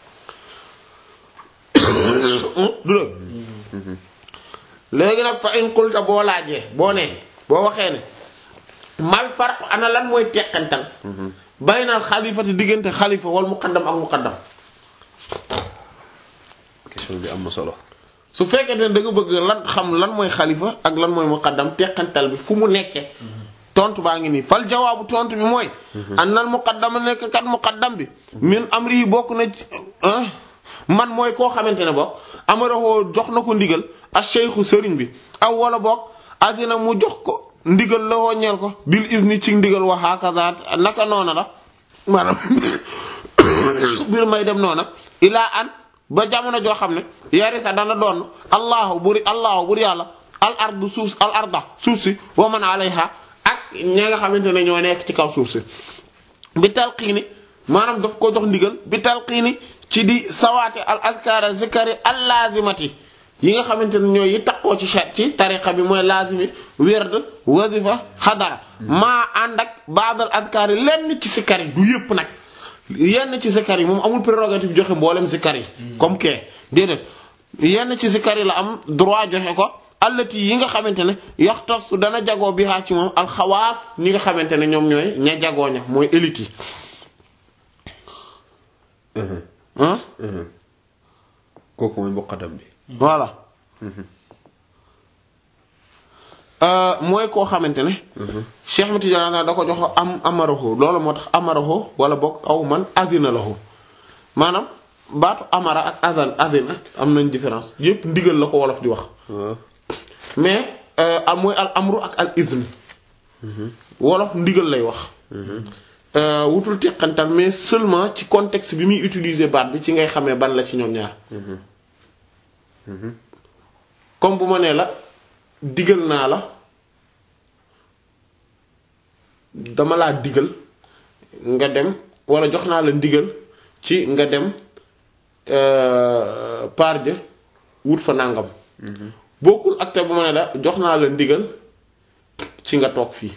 du la léegi nag fa in qulta boo laajee boo nee boo waxee ne mal farq ana lan mooy teqantal baynal xalifati diggante xalifa wal muqaddam ak muqaddam question bi am na solo su fekkee ne da nga bëgg lan xam lan mooy xalifa ak lan mooy muqaddam teqantal bi fu mu nekkee tontu baa ngi nii fal jawaabu tontu bi mooy annal muqaddama nekk kat muqaddam bi min amri yi bokk na ci ah man mooy koo xamante ne bokk amarahoo jox na ko ndigal ak cheikhu sëriñ bi aw wala bokk azina mu jox ko ndigal la woo ñeel ko bil izni ci ndigal wa hakaza naka noona la maanaam bir may dem noona ilaa an ba jamono joo xam ne yarisa dana doon allahu buri allahu buri yàlla al ardu suuf al arda suuf si wa man alayha ak ña nga xamante ne ñoo nekk ci kaw suuf si bi talqiini maanaam daf ko jox ndigal bi talqiini ci di sawaate al askara zikari al lazimati yi nga xamante ne ñooy yi takkoo ci chat ci tariqa bi mooy lazimi werd wazifa xadara maa ànd ak baadal askar yi lenn ci sikar yi du yëpp nag yenn ci sikar yi moom amul prérogative joxe mboolem sikar yi comme que déedéet yenn ci sikar yi la am droit joxe ko allati yi nga xamante ne yaxtas dana jagoo bi xaa ci moom alxawaaf ñi nga xamante ne ñoom ñooy ña jagoo ña mooy élite yi ah kooku mooy muqaddam bi voilà mooy koo xamante ne Cheikh Ahmed Tidiane da ko jox am amaraho loolu moo tax amaraho wala boog aw man azina lahu maanaam baatu amara ak azan azina am nañ différence yépp ndigal la ko wolof di wax waaw mais am mooy al amru ak al izn wolof ndigal lay wax wutul teqantal mais seulement ci contexte bi muy utiliser baat bi ci ngay xamee ban la ci ñoom ñaar comme bu ma nee la digal naa la dama laa digal nga dem wala jox naa la ndigal ci nga dem par ja wut fa nàngam bokkul ak te bu ma ne la jox naa la ndigal ci nga toog fii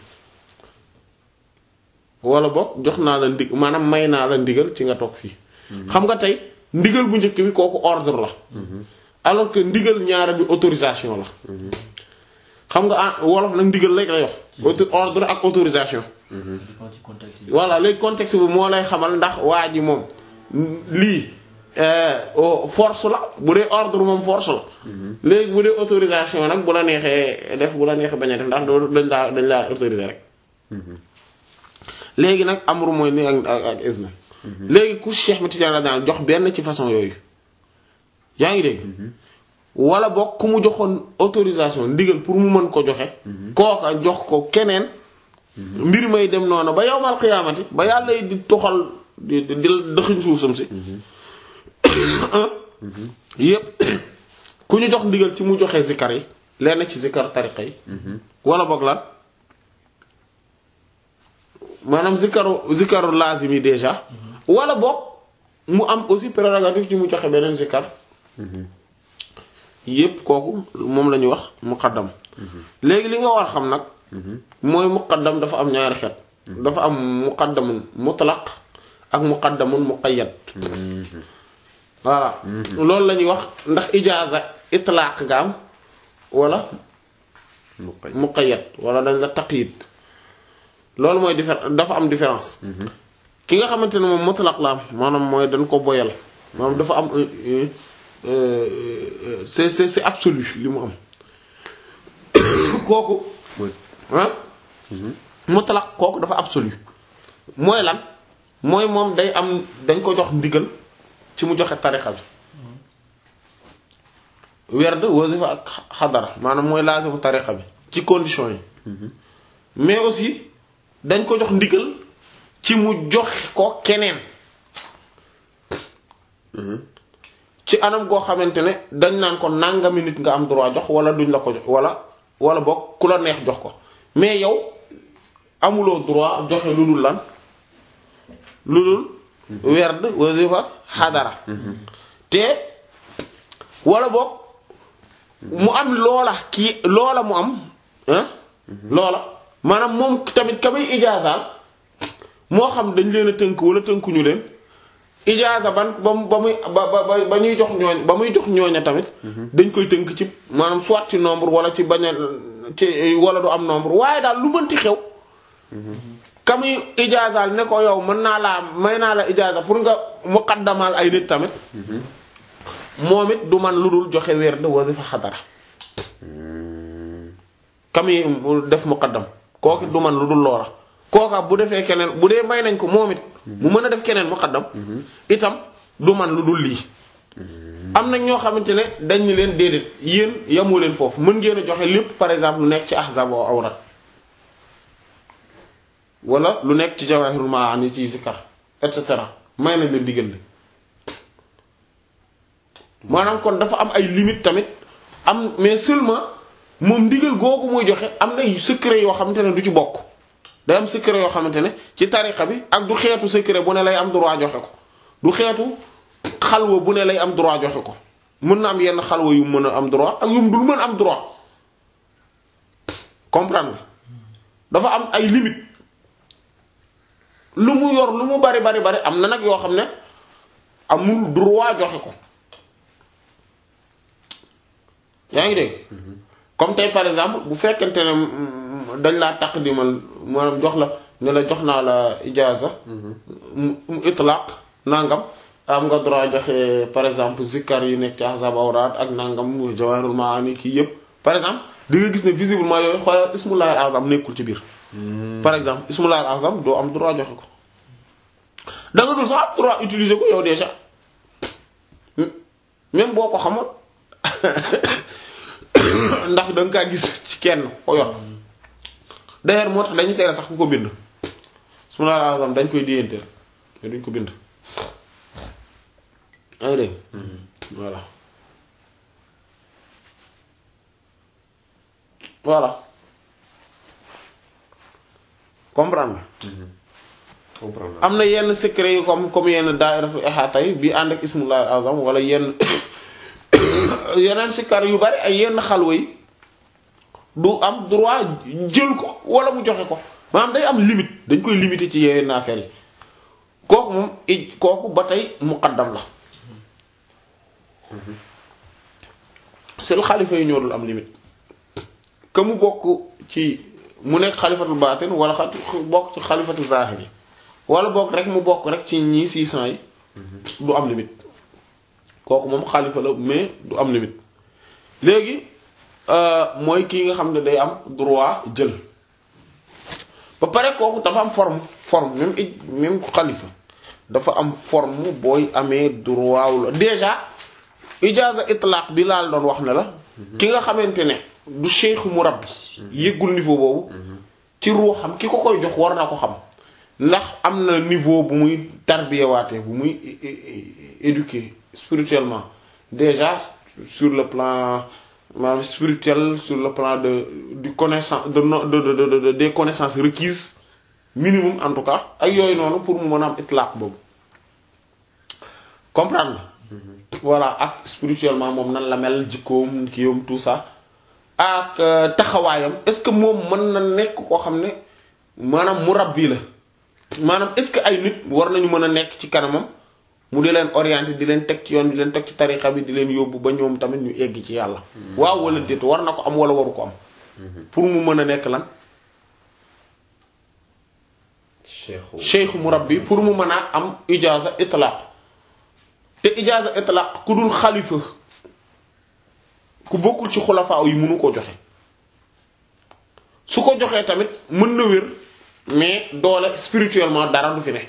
wala boog jox naa la ndig maanaam may naa la ndigal ci nga toog fii xam nga tey ndigal bu njëkk bi kooku ordre la alors que ndigal ñaara bi autorisation la xam nga ah wolof nag ndigal lay lay wax ordre ak autorisation dépend ci contexte bi. voilà léegi contexte bi moo lay xamal ndax waa ji moom lii force la bu dee ordre moom force la léegi bu dee autorisation nag bu la neexee def bu la neexee bañ a def ndax doo dañ laa dañ laa autoriser rek léegi nag amru mooy ni ak ak ak izna léegi ku Cheikh Ahmed Tidiane daal jox benn ci façon yooyu yaa ngi dégg wala boog ku mu joxoon autorisation ndigal pour mu mën ko joxe kooka jox ko keneen mbir may dem noonu ba yawmal xiyaamati ba yàlla yi di toxal di di di dëxiñ suufam si yépp ku ñu jox ndigal ci mu joxe zikar yi lenn ci zikar tariqa yi wala boog lan maanaam zikaru zikaru lazim yi déjà wala boog mu am aussi prérogative ci mu joxe beneen zikar yépp kooku moom la ñuy wax muqaddam léegi li nga war xam nag mooy muqaddam dafa am ñaari xeet dafa am muqaddamun mutlaq ak muqaddamun muqayyad voilà loolu la ñuy wax ndax ijaaza itlaq nga am wala muqay muqayyad wala dañ la taqyid loolu mooy diffé dafa am différence ki nga xamante ne moom mutlaq la am maanaam mooy dañ ko boyal maanaam dafa am euh, euh, c'est c'est c'est absolu li mu am kooku mooy ah mutlaq kooku dafa absolu mooy lan mooy moom day am dañ ko jox ndigal ci mu joxe tarixa bi werd wasifa ak xadara maanaam mooy laasimu tarixa bi ci condition yi mais aussi dañ ko jox ndigal ci mu joxe ko keneen ci anam goo xamante ne dañ naan ko nangami nit nga am droit jox wala duñ la ko jox wala wala boog ku la neex jox ko mais yow amuloo droit joxe lu dul lan lu dul werd wasifa xadara te wala boog mu am loola kii loola mu am ah loola maanaam moom tamit ka muy ijaasaal moo xam dañ leen a tënk wala tënkuñu leen ijaasa ban ba mu ba muy ba ba ba ñuy jox ñooñ ba muy jox ñooña tamit dañ koy tënk ci maanaam soit ci nombre wala ci bañ a ci wala du am nombre waaye daal lu mënti xew ka muy ijaasaal ne ko yow mën naa laa may naa la ijaasa pour nga muqaddamal ay nit tamit moom it du man lu dul joxe werd wasifa xadara kam yi def muqaddam kooku du man lu dul loola kooka bu defee keneen bu dee may nañ ko moom it mu mën a def keneen muqaddam itam du man lu dul lii am na ñoo xamante ne dañ ni leen déedéet yéen yamoo leen foofu mën ngeen a joxe lépp par exemple lu nekk ci ahzab wa awrat wala lu nekk ci jawahirul maani ci zikar et cetera may nañ leen digal li maanaam kon dafa am ay limite tamit am mais seulement moom ndigal googu muy joxe am na secret yoo xamante ne du ci bokk day am secret yoo xamante ne ci tarixa bi ak du xeetu secret bu ne lay am droit joxe ko du xeetu xalwa bu ne lay am droit joxe ko mën na am yenn xalwa yu mën a am droit ak yu mu dul mën am droit comprendre nga dafa am ay limite lu mu yor lu mu bari bari bari am na nag yoo xam ne amul droit joxe ko yaa ngi dégg comme tey par exemple bu fekkente ne dañ laa taqdimal maanaam jox la ne la jox naa la ijaaza mu itlaq nangam am nga droit joxe par exemple zikkar yi nekk ci ahzab awraat ak nangam jawahirul maani kii yëpp par exemple di nga gis ne visiblement yooyu xoolal ismullahi azam nekkul ci biir par exemple ismullahi azam doo am droit joxe ko da nga dul sax am droit utiliser ko yow déjà même boo ko xamoon ndax da nga kaa gis ci kenn ko yor d'ailleurs moo tax dañu tere sax ku ko bind ismullahi azam dañ koy déyanteel mais duñ ko bind yaa ngi dégg voilà voilà comprendre comprendre am na yenn secret yu comme comme yenn daayiratu ihata yi bi ànd ak ismullahi azam wala yenn yeneen sikkar yu bari ay yenn xalwa yi du am droit jël ko wala mu joxe ko maanaam day am limite dañ koy limiter ci yenn affaire yi kooku moom i kooku ba tey muqaddam la seen xalifa yi ñoo dul am limite que mu bokk ci mu nekk xalifatul baatin wala xa bokk ci xalifatul zahir yi wala bokk rek mu bokk rek ci ñii 600 yi du am limite kooku moom xalifa la mais du am limite léegi mooy kii nga xam ne day am droit jël ba pare kooku dafa am forme forme même i même xalifa dafa am forme booy amee droit wu la déjà ijaaza itlaq bi laal doon wax ne la ki nga xamante ne du cheikh murabbi yëggul niveau boobu ci ruuxam ki ko koy jox war na ko xam ndax am na niveau bu muy tarbiyewaate bu muy éduquer spirituellement déjà sur le plan maanaam spirituel sur le plan de du connaissance de no de de de des connaissances requises minimum en tout cas ak yooyu noonu pour mu mën a am itlaq boobu comprendre voilà ak spirituellement moom nan la mel jikkoom kiiwam tout ça ak taxawaayam est-ce que moom mën na nekk koo xam ne maanaam murabbi la maanaam est-ce que ay nit war nañu mën a nekk ci kanamam mu di leen orienter di leen teg ci yoon di leen teg ci tarixa bi di leen yóbbu ba ñoom tamit ñu egg ci yàlla waaw wala déet war na ko am wala waru ko am pour mu mën a nekk lan cheikhu cheikh murabbi pour mu mën a am ijaaza itlaq te ijaaza itlaq ku dul xalifa ku bokkul ci xulafaa yi mënu ko joxe su ko joxee tamit mën na wér mais doole spirituellement dara du fi ne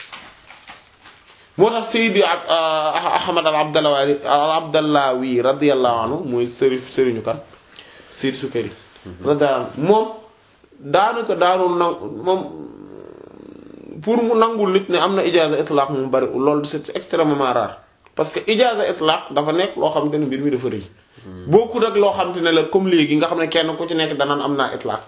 moo tax Seydi ak Ahmad al Abdallawi al Abdallawi radiyallahu anhu mooy sëri sëriñu kan Seydi Sukari radiyallahu anhu moom daanaka daanul na moom pour mu nangul nit ne am na ijaaza itlaq mu bari loolu c'est extrêmement rare parce que ijaaza itlaq dafa nekk loo xamante ne mbir mi dafa rëy bokkul ak loo xamante ne la comme léegi nga xam ne kenn ku ci nekk danaan am naa itlaq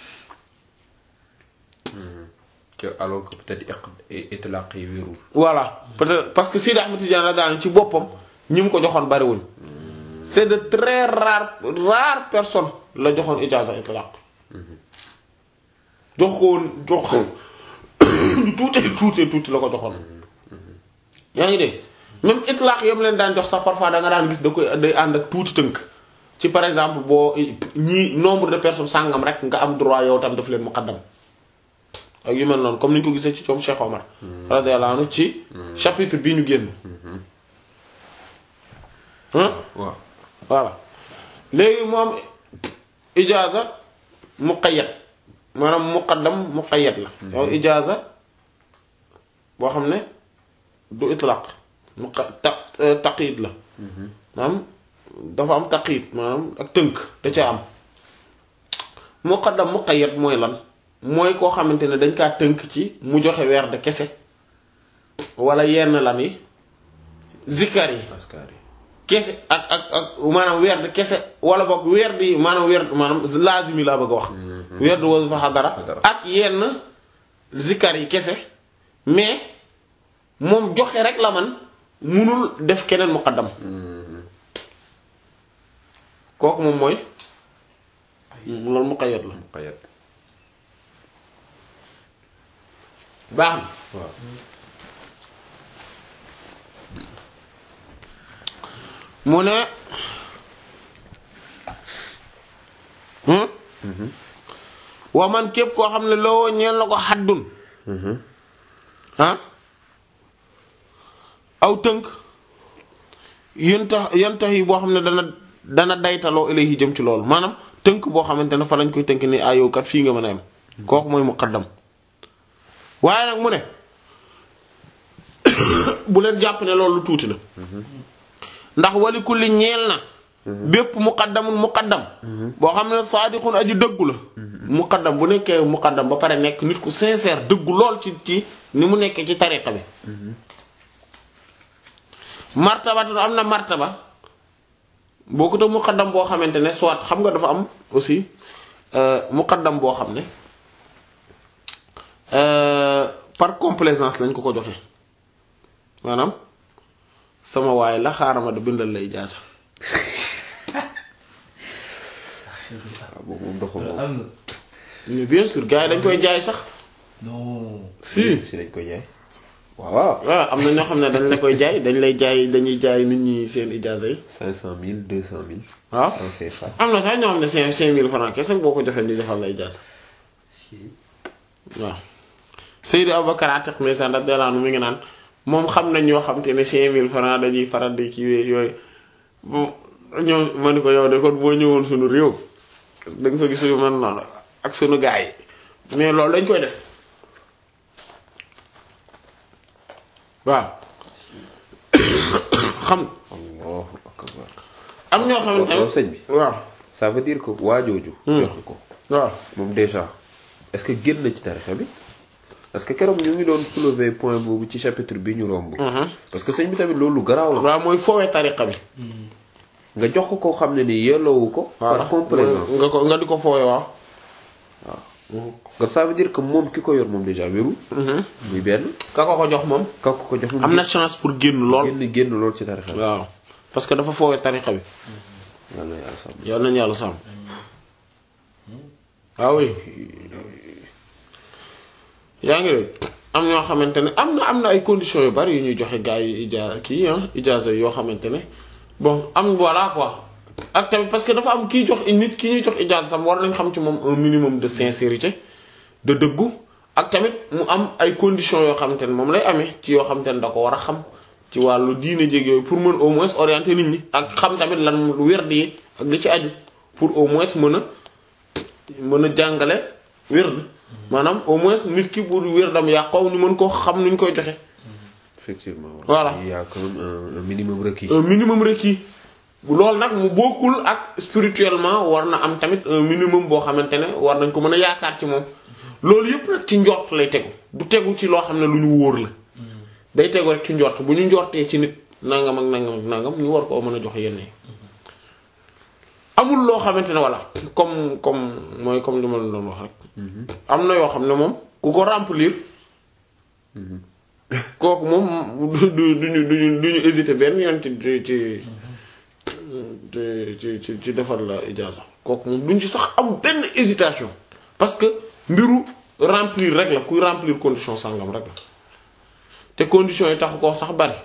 que alors que peut-être iq itlaq yi wérul voilà peut-être parce que Sidi Ahmed Tidiane la daan ci boppam ñi mu ko joxoon bariwuñ c'est de très rare rare personne la joxoon ijaaza itlaq jox ko woon jox ko lu tuuti tuuti tuuti la ko joxoon yaa ngi dégg même itlaq yam leen daan jox sax parfois da nga daan gis da koy day ànd ak tuuti tënk ci par exemple boo ñii nombre de personnes sàngam rek nga am droit yow tam daf leen muqaddam ak yu mel noonu comme ni ñu ko gisee ci coom Cheikh Omar radiyallahu anhu ci chapitre bii ñu génn hein waaw voilà léegi mu am ijaaza muqayyad maanaam muqaddam muqayyad la yow ijaaza boo xam ne du itlaq muqa ta taqyid la maanaam dafa am taqyid maanaam ak tënk da ca am muqaddam muqayyad mooy lan mooy koo xamante ne dañ kaa tënk ci mu joxe weer de kese wala yenn lan yi zikkar yi askar yi kese ak ak ak maanaam weer de kese wala boog weer di maanaam weer maanaam laazimi laa bëgg a wax weer di wasifa xadara Xadara. ak yenn zikkar yi kese mais moom joxe rek la man munul def keneen muqaddam kooku moom mooy loolu muqayyad la muqayyad baax na waaw mu ne hmm? wa man képp koo xam ne loo ñeel na ko xaddun ah aw tënk yenta yenta yi boo xam ne dana dana daytaloo ilayhi jëm ci loolu maanaam tënk boo xamante ne fa lañ koy tënk ni ayoo kat fii nga mën a am kooku mooy muqaddam waaye nag mu ne bu leen jàpp ne loolu lu tuuti la ndax wali kulli ñeel na bépp muqaddamun muqaddam boo xam ne saadiqun aji dëggu la muqaddam bu nekkee muqaddam ba pare nekk nit ku sincère dëggu lool ci ci ni mu nekkee ci tariqa bi martabatun am na martaba boo ko te muqaddam boo xamante ne soit xam nga dafa am aussi euh, muqaddam boo xam ne euh, par complaisance lañ ko ko joxe maanaam sama waay la xaaral ma da bindal lay jaasa waaw boobu moom doxul moom am na mais bien sûr gars yi dañ koy jaay sax non si si dañ koy jaay waaw waaw am na ñoo xam ne dañ la koy jaay dañ lay jaay dañuy jaay nit ñi seen ijaasa yi cinq cent mille deux cent mille waaw francs CFA am na sax ñoo xam ne cinq cinq mille francs kese boo ko joxee di defal lay jaasa waaw Seydi Aboubacar Atiq Ndeysaan radiyallahu anhu mi ngi naan moom xam nañ ñoo xam te ne cinq mille francs dañuy faral di kii yooyu bu ñëw ma ni ko yow de kon boo ñëwoon suñu réew da nga fa gis yu man noonu ak suñu gars yi mais loolu dañ koy def waaw xam allahu akbar am ñoo xamante waaw ne sëñ bi waaw ça veut dire que waajooju joxe ko waaw moom déjà est-ce que génn na ci tarixa bi parce que keroog ñu ngi doon soulever point boobu ci chapitre bi ñu romb parce que sëñ bi tamit loolu garaaw la waaw mooy foowee tariqa bi nga jox ko koo xam ne ni yelloowu ko voilà par complaisance nga ko nga di ko foowee waaw kon ça veut dire que moom ki ko yor moom déjà wérul muy benn ka ko ko jox moom ka ko ko jox moom am na chance pour génn lool génn génn lool ci tarixa bi waaw parce que dafa foowee tariqa bi yàlla na yàlla sàmm yal nañu yàlla sàmm waaw oui yaa ngi dégg am ñoo xamante ne am na am na ay conditions yu bari yu ñuy joxe gars yi ija kii ah ijaaza yoo xamante ne bon am voilà quoi ak tamit parce que dafa am kiy jox nit ki ñuy jox ijaaza tam war nañ xam ci moom un minimum de sincérité de dëggu ak tamit mu am ay conditions yoo xamante ne moom lay amee ci yoo xamante ne da ko war a xam ci wàllu diine jéeg yooyu pour mën au moins orienter nit ñi ak xam tamit lan lu wér di ak li ci aju pour au moins mën a mën a jàngale wér maanaam au moins nit ki bu wér dam yàqoo ñu mën koo xam nuñ koy joxe effectivement Voilà. il y a quand même un, un minimum requis un minimum requis loolu nag mu bokkul ak spirituellement war na am tamit un minimum boo xamante ne war nañ ko mën a yaakaar ci moom loolu yëpp nag ci njort lay tegu du tegu ci loo xam ne lu ñu wóor la day tegu rek ci njort bu ñu njortee ci nit nangam ak nangam ak nangam ñu war koo mën a jox yenn yi amul loo xamante ne voilà comme comme mooy comme li ma la doon wax rek am na yoo xam ne moom ku ko remplir kooku moom du du duñu duñu duñu hésiter benn yoon ci ci ci ci ci ci defar la ijaasa kooku moom duñ ci sax am benn hésitation parce que mbiru remplir rek la kuy remplir condition sangam rek la te conditions yi taxu ko sax bari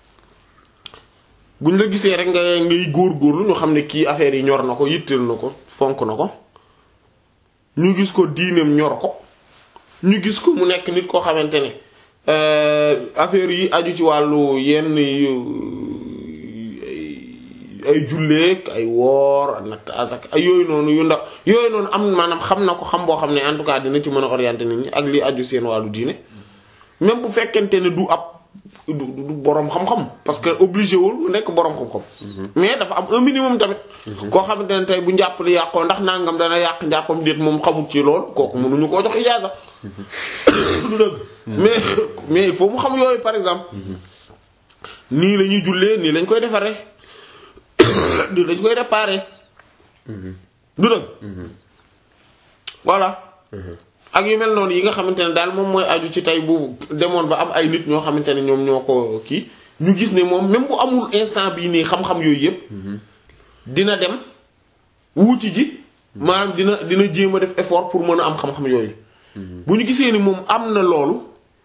buñ la gisee rek nga ngay góor-góorlu ñu xam ne kii affaire yi ñor na ko yitteel na ko fonk na ko ñu gis ko diineem ñor ko ñu gis ko mu nekk nit koo xamante ne affaire yi aju ci wàllu yenn yu ay julleek ay woor natt asak ay yooyu noonu yu ndaw yooyu noonu am maanaam xam na ko xam boo xam ne en tout cas dina ci mën a orienter nit ñi ak li aju seen wàllu diine même bu fekkente ne du ab du du boroom xam-xam parce que obligé wul mu nekk boroom xam-xam mais dafa am un minimum tamit koo xamante ne tey bu njàpp li yàqoo ndax nangam dana yàq njàppam déet moom xamul ci lool kooku mënuñu koo jox ijaaza du dëgg mais mais il faut mu xam yooyu par exemple nii la ñuy jullee nii lañ koy defaree nii lañ koy réparer du dëgg voilà ak yu mel noonu yi nga xamante ne daal moom mooy aju ci tey bu demoon ba am ay nit ñoo xamante ne ñoom ñoo ko kii ñu gis ne moom même bu amul instant bii nii xam-xam yooyu yëpp dina dem wuuti ji maanaam dina dina jéem a def effort pour mën a am xam-xam yooyu bu ñu gisee ni moom am na loolu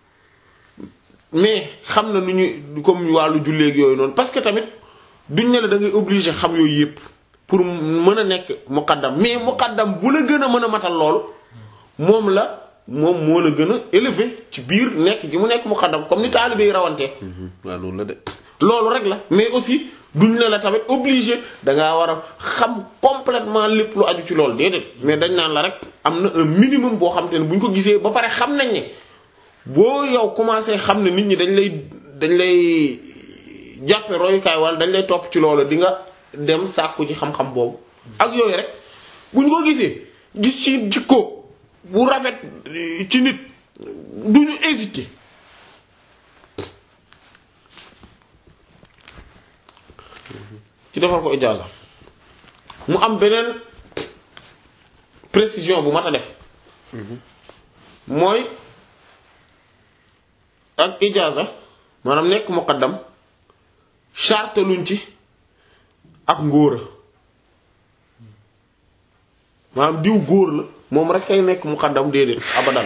mais xam na nu ñu comme wàllu julleeg yooyu noonu parce que tamit duñ ne la da ngay obligé xam yooyu yëpp pour mën a nekk muqaddam mais muqaddam bu la gën a mën a matal loolu moom la moom moo la gën a élevé ci biir nekk gi mu nekk muqaddam comme ni taalibe yi rawantee waaw noonu la de loolu rek la mais aussi duñ ne la tamit obligé dangaa war a xam complètement lépp lu aju ci loolu déedéet mais dañ naan la rek am na un minimum boo xam te ne bu ñu ko gisee ba pare xam nañ ne boo yow commencé xam ne nit ñi dañ lay dañ lay jàppe royukaay wala dañ lay topp ci loolu di nga dem sàkku ci xam-xam boobu ak yooyu rek bu ñu ko gisee gis ci jikko bu rafet ci nit du ñu hésiter ci defal ko ijaaza mu am beneen précision bu mat a def mooy ak ijaaza maanaam nekk muqaddam charte luñ ci ak ngóora maanaam diw góor la moom rek kay nekk muqaddam déedéet abadan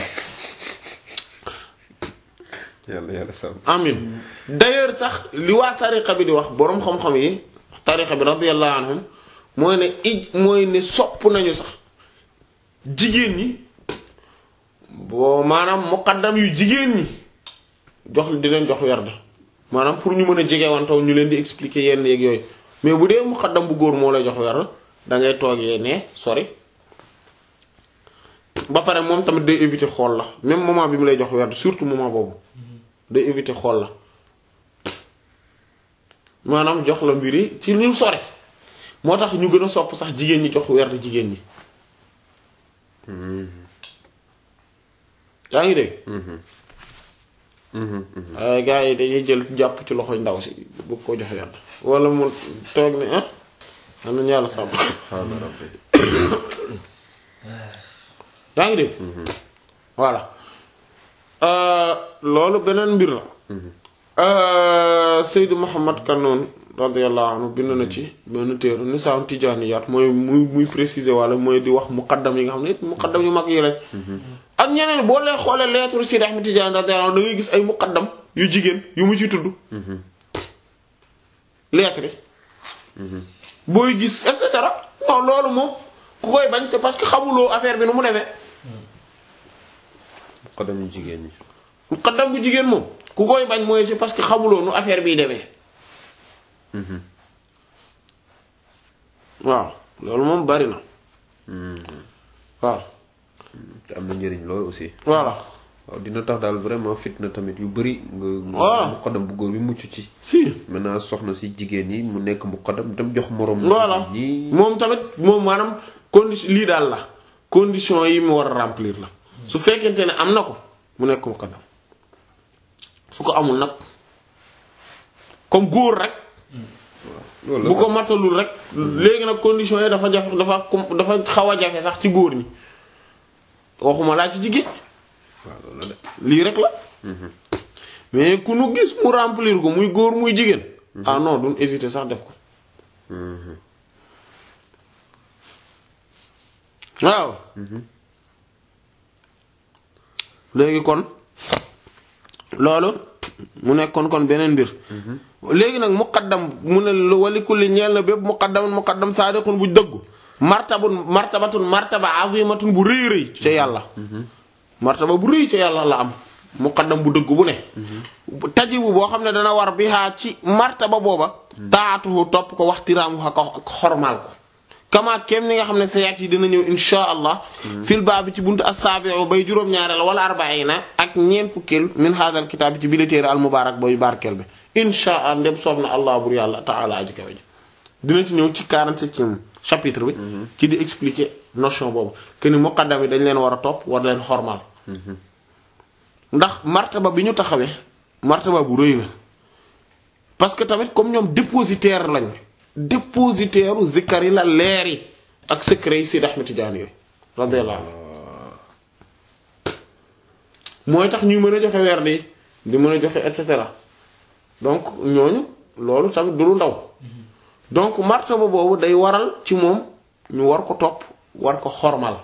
yàlla yàlla sàmm amin d'ailleurs sax li waa tariqa bi di wax boroom xam-xam yi tariqa bi radiyallahu anhum mooy ne ij mooy ne sopp nañu sax jigéen ñi boo maanaam muqaddam yu jigéen ñi jox di leen jox werd maanaam pour ñu mën a jegewantaw ñu leen di expliquer yenn yeeg yooyu mais bu dee muqaddam bu góor moo lay jox werd da ngay toogee ne sori ba pare moom tamit day éviter xool la même moment bi mu lay jox werd surtout moment boobu day éviter xool la maanaam jox la mbiri ci ñu sori moo tax ñu gën a sopp sax jigéen ñi jox werd jigéen ñi yaa ngi dégg waaye gars yi dañuy jël jàpp ci loxo ndaw si bu ko jox werd wala mu toog ne ah am nañu yàlla sàmm subhaana rabbi yaa ngi dégg voilà loolu beneen mbir la Seydou Mouhamad Kanoun radiyallahu anhu bind na ci benn téere Nisaa Tijaaniyaat mooy muy muy préciser wala mooy di wax muqaddam yi nga xam ne muqaddam yu mag yi lañ ak ñeneen boo leen xoolee lettre Sidi Ahmed Tidiane radiyallahu anhu da ngay gis ay muqaddam yu jigéen yu mu ci tudd lettre yi booy gis et cetera non loolu moom ku koy bañ c'est parce que xamuloo affaire bi nu mu demee muqaddam yu jigéen ñi muqaddam bu jigéen moom ku koy bañ mooy c'est parce que xamuloo nu affaire biy demee waaw loolu moom bari na waaw te am na njëriñ loolu aussi voilà waaw dina tax daal vraiment fitna tamit yu bëri nga Voilà. muqaddam bu góor bi mucc ci si maintenant soxna si jigéen ñi mu nekk muqaddam dem jox moroom voilà ñi moom tamit moom maanaam condition lii daal la condition yi mu war a remplir la su fekkente ne am na ko mu nekk muqaddam su ko amul nag comme góor rek loolu bu ko matalul rek léegi nag condition yi dafa jafe dafa com- dafa xaw a jafe sax ci góor ñi waxuma laa ci jigéen waaw loolu la de lii rek la mais ku nu gis mu remplir ko muy góor muy jigéen ah non duñ hésiter sax def ko waaw léegi kon loolu mu nekkoon kon beneen mbir léegi nag muqaddam mu ne lu wali kulli ñeel na bépp muqaddamun muqaddam saadiqun bu dëggu martabun martabatun martaba azimatun bu rëy rëy ca yàlla martaba bu rëy ca yàlla la am muqaddam bu dëgg bu ne tajibu boo xam ne dana war bihaa ci martaba booba taatuhu topp ko waxtiraamu ak ak xormaal ko kama kem ni nga xam ne sayaat yi dina ñëw insha allah fil baabi ci buntu as-sabi'u bay juróom-ñaareel wala arba'ina ak ñeent fukkeel min hadal kitaab ci bi la téere al mubarak booy barkeel bi insha allah ndem soob na allah bur yàlla ta'ala aji kawe ji dina ci ñëw ci 47e chapitre bi ci di expliquer notion boobu que ni muqaddam yi dañ leen war a topp war leen xormaal ndax martaba bi ñu taxawee martaba bu rëy la parce que tamit comme ñoom dépositaire lañ dépositaire u zikkar yi la leer yi ak secret yi Seydi Ahmed Tidiane yooyu radiyallahu anhu mooy tax ñuy mën a joxe weer di di mën a joxe et cetera donc ñooñu loolu tamit du lu ndaw donc martaba boobu day waral ci moom ñu war ko topp war ko xormal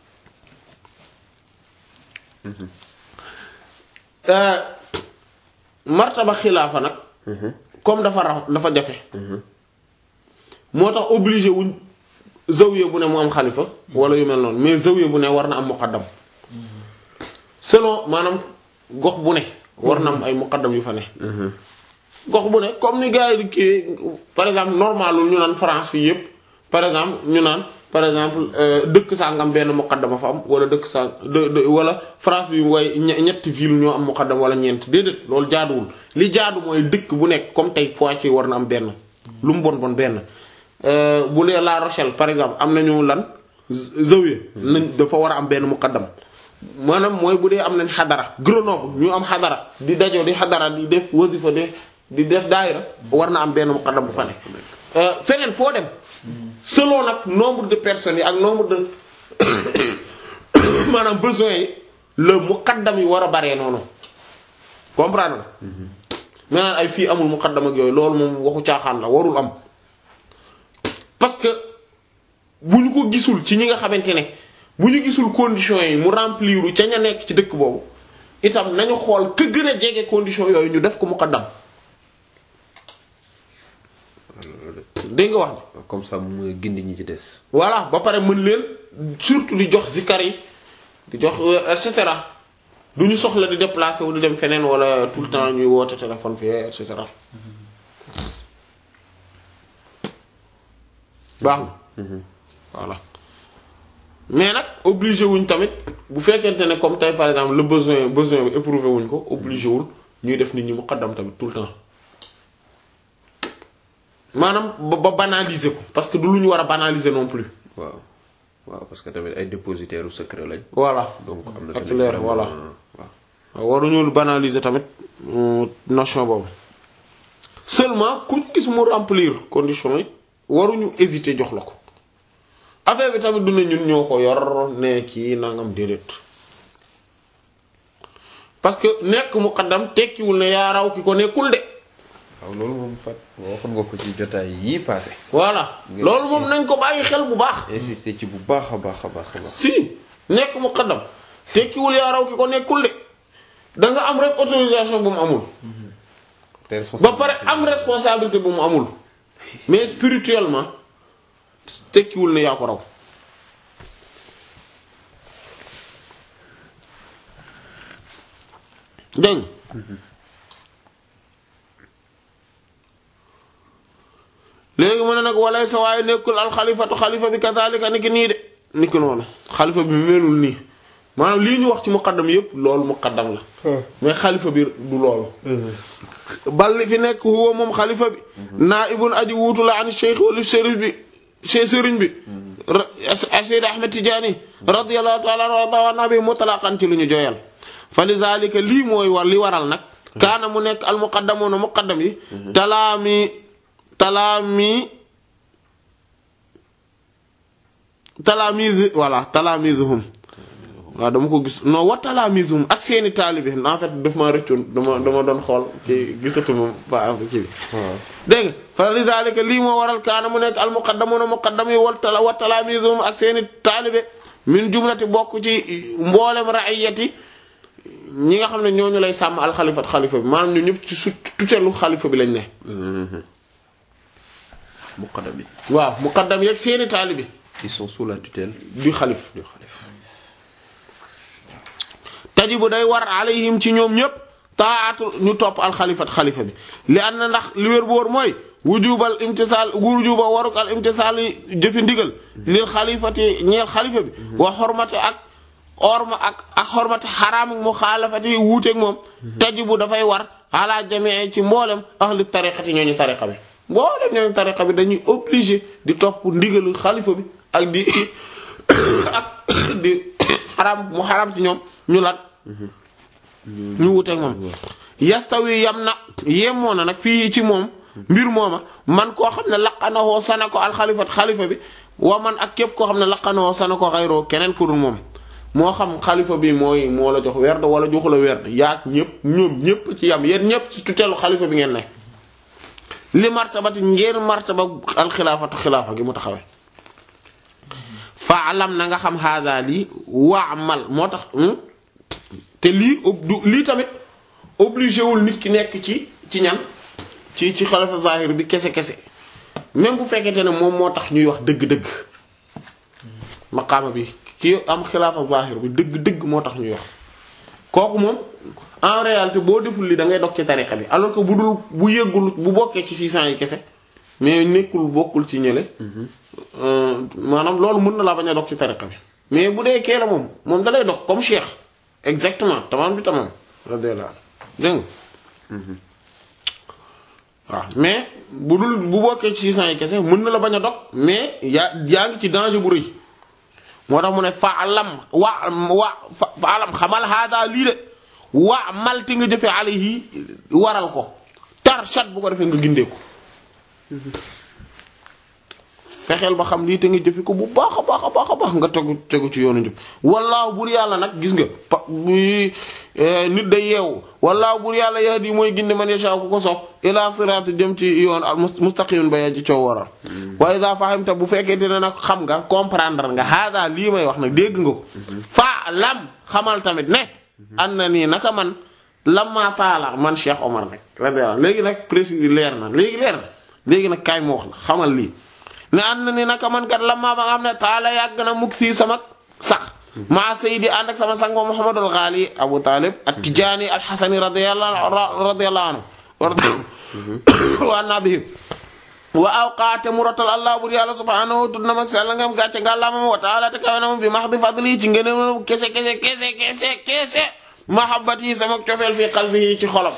martaba xilaafa nag comme dafa rax dafa jafe moo tax obligé wuñ zawiya bu ne mu am xalifa wala yu mel noonu mais zawiya bu ne war na am muqaddam selon maanaam gox bu ne war na am ay muqaddam yu fa ne gox bu ne comme ni gars yi di kii par exemple normalul ñu naan France fii yépp par exemple ñu naan par exemple dëkk sangam benn muqaddama fa am wala dëkk sang de wala France bi way ñetti ville ñoo am muqaddam wala ñeent déedéet loolu jaaduwul li jaadu mooy dëkk bu nekk comme tey Poitiers war na am benn lu mu bon bon benn bu lee La Rochelle par exemple am nañu lan zawiya nañ dafa war a am benn muqaddam maanaam mooy bu dee am nañ xadara Grenoble ñu am xadara di dajoo di xadara di def wasifa di di def daayira war na am benn muqaddam bu fa ne feneen foo dem selon nag nombre de personnes yi ak nombre de maanaam besoins yi le muqaddam yi war a baree noonu comprendre nga maintenant ay fii amul muqaddam ak yooyu loolu moom waxu caaxaan la warul am parce que bu ñu ko gisul ci ñi nga xamante ne bu ñu gisul conditions yi mu remplir ca ña nekk ci dëkk boobu itam nañu xool ka gën a jege conditions yooyu ñu def ko muqaddam dégg nga wax ji comme ça mu gindi ñi ci des. voilà ba pare mën leen surtout di jox zikar yi di jox et cetera du ñu soxla di déplacer wu di dem feneen wala tout le temps ñuy woote téléphone fii et cetera baax na voilà mais nag obligé wuñ tamit bu fekkente ne comme tey par exemple le besoin besoin bi éprouvé wuñ ko obligé wul ñuy def nit ñi muqaddam tamit tout le temps maanaam ba ba banaliser ko parce que du lu ñu war a banaliser non plus. waaw waaw parce que tamit ay dépositaires u secret lañ. voilà donc am na ak tamit leer vraiment, voilà. waaw. waaw waruñu banaliser tamit euh, notion boobu seulement ku ñu gis mu remplir conditions yi waruñu hésiter jox la ko affaire bi tamit du ne ñun ñoo ko yor ne kii nangam déedéet parce que nekk muqaddam tekkiwul ne yaa raw ki ko nekkul de waaw loolu moom fat waxoon nga ko ci jotaay yii passé voilà loolu moom nañ ko bàyyi xel bu baax insister ci bu baax a baax a baax a baax si nekk muqaddam tekkiwul yaa raw ki ko nekkul de da nga am rek autorisation bu mu amul te ba pare am responsabilité bu mu amul mais spirituellement tekkiwul ne yaa ko raw dégg nga léegi mu ne nag walay sa waaye nekkul alxalifatu xalifa bi kazalika ni ki nii de ni ki noonu xalifa bi melul nii maanaam lii ñu wax ci muqaddam yépp loolu muqaddam la mais xalifa bi du loolu bal li fi nekk huwa moom xalifa bi naa ibun aji wuutu la an cheikh wala sëriñ bi cheikh sëriñ bi Sayyid Ahmed Tidiane radiyallahu ta'ala anhu wa nabi mutlaqan ci lu ñu joyal fa li zalika lii mooy war li waral nag kaana mu nekk al muqaddamuuna muqaddam yi talaami talaami talaamiz voilà talaamizuhum waaw dama ko gis non wa talaamizuhum ak seeni taalibe en fait daf maa rëccoon dama dama doon xool ci gisatuma ba ci bi dégg nga fa li zalika lii moo waral kaana mu nekk al muqaddamuuna muqaddam yi wal tala wa talaamizuhum ak seeni taalibe min jumlati bokk ci mboolem ra'iyati ñi nga xam ne ñooñu lay sàmm al xalifat xalifa bi maanaam ñu ñëpp ci su tutelu xalifa bi lañ ne muqaddam yi waaw muqaddam yeeg seeni taalibe ils sont sous la tutelle du xalif du xalif tajibu day war alayhim ci ñoom ñëpp taatu ñu topp alxalifat xalifa bi li an na ndax li wér bu wóor mooy wujubal imtisaal wujuba waruk al imtisaal yi jëfi ndigal lil xalifati ñeel xalifa bi wa xormati ak orma ak ak xormati xaraam mu xaalafati wuuteeg moom tajibu dafay war ala jamii ci mboolem ahli tariqati ñooñu tariqa bi mboolem ñooñu tariqa bi dañuy obligé di topp ndigalu xalifa bi ak di ak di xaraam mu xaraam ci ñoom ñu lat ñu wuteeg moom yastawi yam na yemoo na nag fii ci moom mbir mooma man koo xam ne laqanawoo sana ko alxalifat xalifa bi wa man ak képp koo xam ne laqanawoo sana ko xayroo keneen ku dul moom moo xam xalifa bi mooy moo la jox werd wala joxu la werd yaag ñëpp ñoom ñëpp ci yam yéen ñëpp ci tutelu xalifa bi ngeen ne li martabati ngeen martaba alxilaafatu xilaafa gi mu taxawee faalam na nga xam haada lii waamal moo tax te lii du lii tamit obligé wul nit ki nekk ci ci ñan ci ci xalifa zahir bi kese kese même bu fekkente ne moom moo tax ñuy wax dëgg-dëgg maqaama bi ki am xilaafa zahir bi dëgg-dëgg moo tax ñuy wax kooku moom en réalité boo deful li da ngay dog ci tariqa bi alors que bu dul bu yëggul bu bokkee ci 600 yi kese mais nekkul bokkul ci ñële maanaam loolu mën na laa bañ a dog ci tariqa bi mais bu dee kee la moom moom da lay dog comme cheikh exactement tamam bi tamam radiyallahu dégg nga waaw mais bu dul bu bokkee ci 600 yi kese mën na la bañ a dog mais yaa yaa ngi ci danger bu rëy moo tax mu ne faalam wa wa faalam xamal haada lii de wa malti nga jëfe alayhi waral ko tar chat bu ko defee nga gindee ko fexeel ba xam lii te nga jëfe ko bu baax a baax a baax a baax nga tegu tegu ci yoonu njub wallaahu bur yàlla nag gis nga pa nit day yeewu wallaahu bur yàlla yahdi mooy ginde man yasha ku ko sopp ila sirat jëm ci yoon al mustaqim ba yaa ci coow waral wa iza fahimta bu fekkente ne nag xam nga comprendre nga hada lii may wax nag dégg nga ko fa lam xamal tamit ne an na nii naka man lamma taala man Cheikh Omar nag radiyallahu léegi nag précis leer na léegi leer na léegi nag kaay ma wax la xamal lii ne ànd na ni naka man kat lamma ba nga xam ne taala yàgg na mukk fii sama sax maa sayidi ànd ak sama sango Muhammadul Ghali Abu Talib at-Tijani al-Hasani radiyallahu radiyallahu anhu wa anna bihi wa awqaate mu rotal allah bur yàlla subhanahu tudd na mag sell ngam gàcce ngàllaamam wa taala te kawe na mu bi mahdi fadli ci ngeen kese kese kese kese kese mahabbat yi sama cofeel fii qalbi ci xolam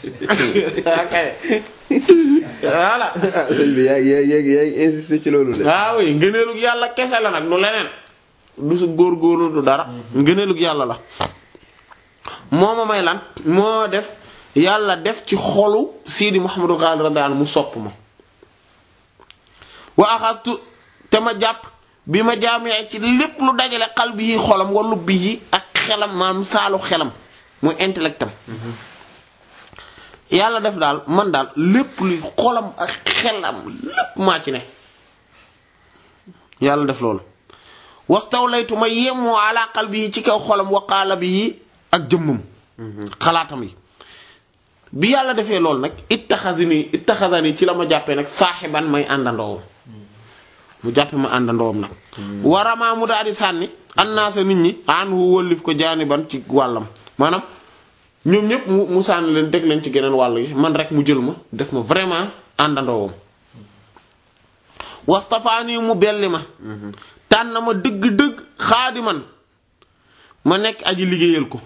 voilà sëñ bi yaa ngi yaa ngi yaa ngi insisté ci loolu de. waaw ngëneelug yàlla kese la nag du leneen du su góorgóorlu du dara ngëneelug yàlla la moo ma may lan moo def yàlla def ci xolu Sidi Mouhamadou Ghali radiyallahu anhu mu sopp ma wa axadtu te ma jàpp bi ma jaamee ci lépp lu dajale qalbi yi xolam wa lubbi yi ak xelam maanaam saalu xelam muy intellectam yàlla def daal man daal lépp luy xolam ak xelam lépp maa ci ne yàlla def loolu wastawlaytu ma yemoo ala qalbi yi ci kaw xolam wa qaalabi yi ak jëmmam xalaatam yi bi yàlla defee loolu nag ittaxazini ittaxazani ci la ma jàppee nag saaxiban may àndandoowam mu jàppe ma àndandoowam nag waramaa mu daal di sànni annaasa nit ñi anhu wëllif ko jaaniban ci wàllam maanaam ñoom ñëpp mu mu sànni leen deg leen ci geneen wàll gi man rek mu jël ma def ma vraiment àndandoowam wastafaani mu belli ma tànn ma dëgg-dëgg xaadiman ma nekk aji liggéeyal ko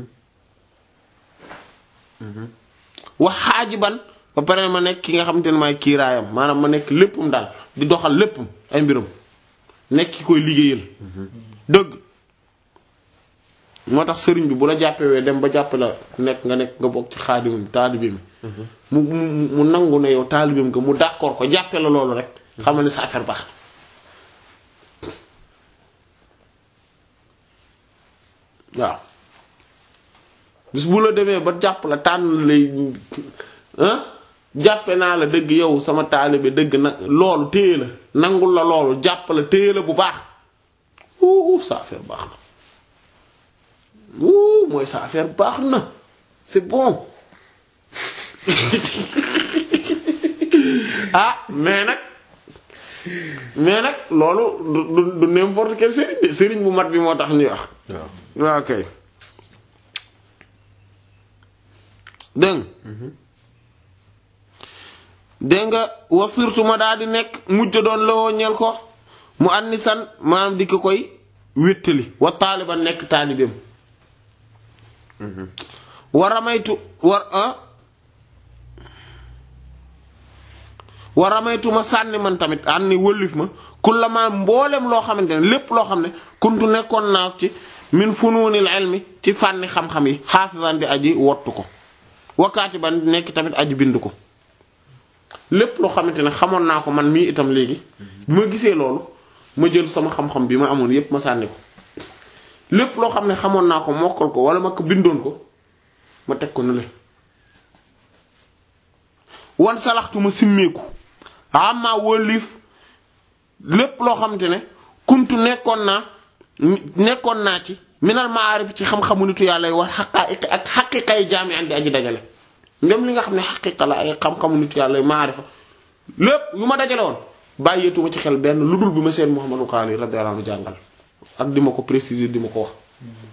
wax xaajiban ba pare ma nekk ki nga xamante ne maay kiiraayam maanaam ma nekk léppam daal di doxal léppam ay mbiram nekk ki koy liggéeyal dëgg moo tax sëriñ bi bu la jàppewee dem ba jàpp la nekk nga nekk nga bokk ci xaadimam taalibeem mu mu mu nangu ne yow taalibeem nga mu d'accord ko jàppe la loolu rek xamal ne sa affaire baax na waaw bis bu la demee ba jàpp la tànn lay jàppe naa la dëgg yow sama taalibe dëgg na loolu téye la nangul la loolu jàpp la téye la bu baax wuu sa affaire baax na wuu mooy sa affaire baax na c'est bon ah mais nag mais nag loolu du du n'importe quel sëriñ de sëriñ bu mat bi moo tax ñuy wax waaw kay dégg dégg nga wa surtout ma daal di nekk mujj doon lowoo ñeel ko mu annisan maanaam di ko koy wéttali wa taaliban nekk taalibeem war amaytu war ah war amaytu ma sànni man tamit an ni wëllif ma kullama mboolem loo xamante ne lépp loo xam ne kuntu nekkoon naa ci min funuunil ilmi ci fànni xam-xam yi xaafisan di aji wottu ko wakkaati ban nekk tamit aji bind ko lépp loo xamante ne xamoon naa ko man mii itam léegi bi ma gisee loolu ma jël sama xam-xam bi ma amoon yépp ma sànni ko lépp loo xam ne xamoon naa ko mokkal ko wala ma ko bindoon ko ma teg ko ne le wan salaxtu ma simmeeku amma wëlif lépp loo xamante ne kuntu nekkoon naa nekkoon naa ci minal maarif ci xam-xamu nitu yàlla yi wax xaqaa'iq ak xaqiqa yi jaami andi aji dajale même li nga xam ne xaqiqa la ay xam-xamu nitu yàlla yi maarifa lépp yu ma dajale woon bàyyeetuma ci xel benn lu dul bi ma seen Muhammadu Xaali radiyallahu anhu jàngal ak di ma ko préciser di ma ko wax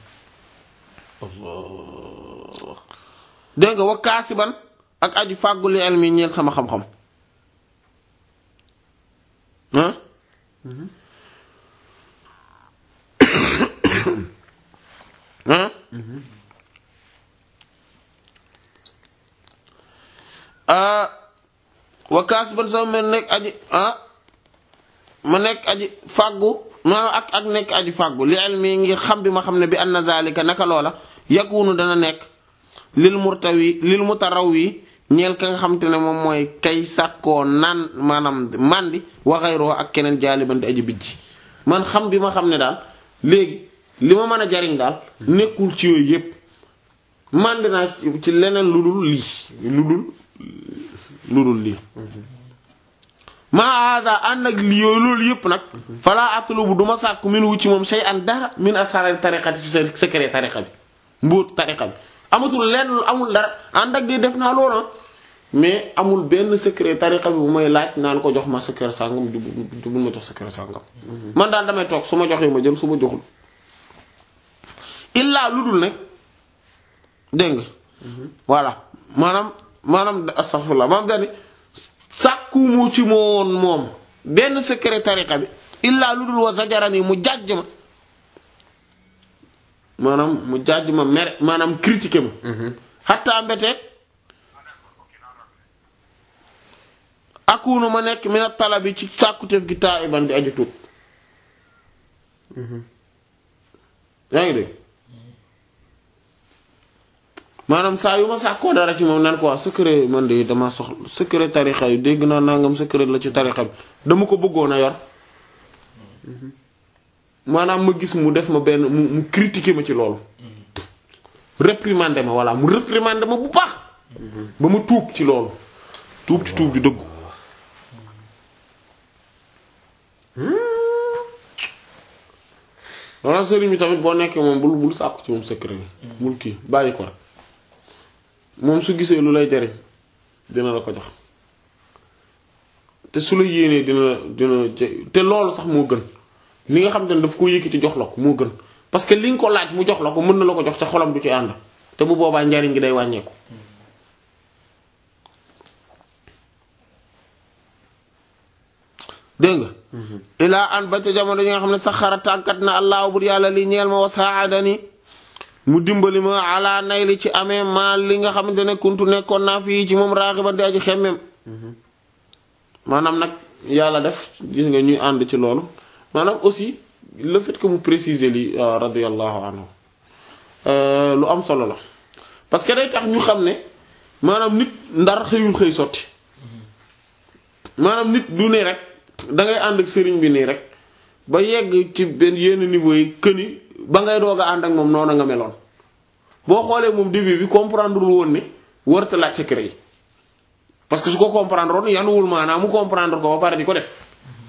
dégg nga wa kaasiban ak aju fàggu li ilmi ñeel sama xam-xam ah ah wa kaasiban sama mel nekk aji ah ma nekk aji fàggu maanaam ak ak nekk aji fàggu li ilmi ngir xam bi ma xam ne bi anna zalika naka loola yakunu dana nekk lil murtawi lil mutarawwi ñeel ka nga xam te ne moom mooy kay sàkkoo naan maanaam mandi waxayroo ak keneen jaaliban di aji bijji man xam bi ma xam ne daal léegi li ma mën a jariñ daal nekkul ci yooyu yépp mandi naa ci leneen lu dul lii lu dul lu dul lii maa hada ànd ak li yooyu loolu yépp nag falaa atlubu du ma sàkku min wu ci moom shay an dara min asrar tariqati ci sa secret tariqa bi mbóot tariqa bi amatul lenn lu amul dara ànd ak di def naa loolu mais amul benn secret tariqa bi bu may laaj naan ko jox ma secret sàngam du bul ma jox secret sàngam man daal damay toog su ma joxee ma jël su ma joxul illaa lu dul nag dégg nga voilà maanaam maanaam astaghfirullah maanaam dani sàkkumu ci moon moom benn secret tariqa bi illaa lu dul wa zajarani mu jàjj ma maanaam mu jàjj ma mere maanaam critiquer ma xattaa mbeteeg akunu ma nekk mina talabi ci sàkkuteef gi taa iban di aju tuut yaa ngi dégg maanaam saa yu ma sàkkoo dara ci moom nan ko wax secret man de dama soxla secret tarixa yu dégg naa nangam secret la ci tarixa bi dama ko bëggoon a yor maanaam ma gis mu def ma benn mu mu critiquer ma ci loolu réprimander ma voilà mu réprimander ma bu baax ba ma tuub ci loolu tuub ci tuub ju dëggu walla sëriñ bi tamit boo nekkee moom bul bul sàkku ci moom secret yi bul kii bàyyi ko rek moom su gisee lu lay jariñ dina la ko jox te su la yéenee dina dina te loolu sax moo gën li nga xam te ne daf ko yëkkati jox la ko moo gën parce que li nga ko laaj mu jox la ko mën na la ko jox ca xolam du ci ànd te bu boobaa njariñ gi day wàññeeku dégg nga ilaa an ba ca jamono yi nga xam ne saxara tàggat na allah bur yàlla li ñeel ma wa saadani mu dimbali ma ala nay li ci amee maa li nga xamante ne kuntu nekkoon naa fii ci moom raaxiban di aji xemmem maanaam nag yàlla def gis nga ñuy ànd ci loolu maanaam aussi le fait que mu préciser li radiyallahu anhu lu am solo la parce que day tax ñu xam ne maanaam nit ndar xëyul xëy sotti maanaam nit du ne rek da ngay ànd ak sëriñ bi nii rek ba yegg ci benn yenn niveau yi këni ba ngay doog a ànd ak moom noonu nga meloon boo xoolee moom début bi comprendre lu woon ne warta laaj secret yi parce que su ko comprendre woon yanuwul maanaam mu comprendre ko ba pare di ko def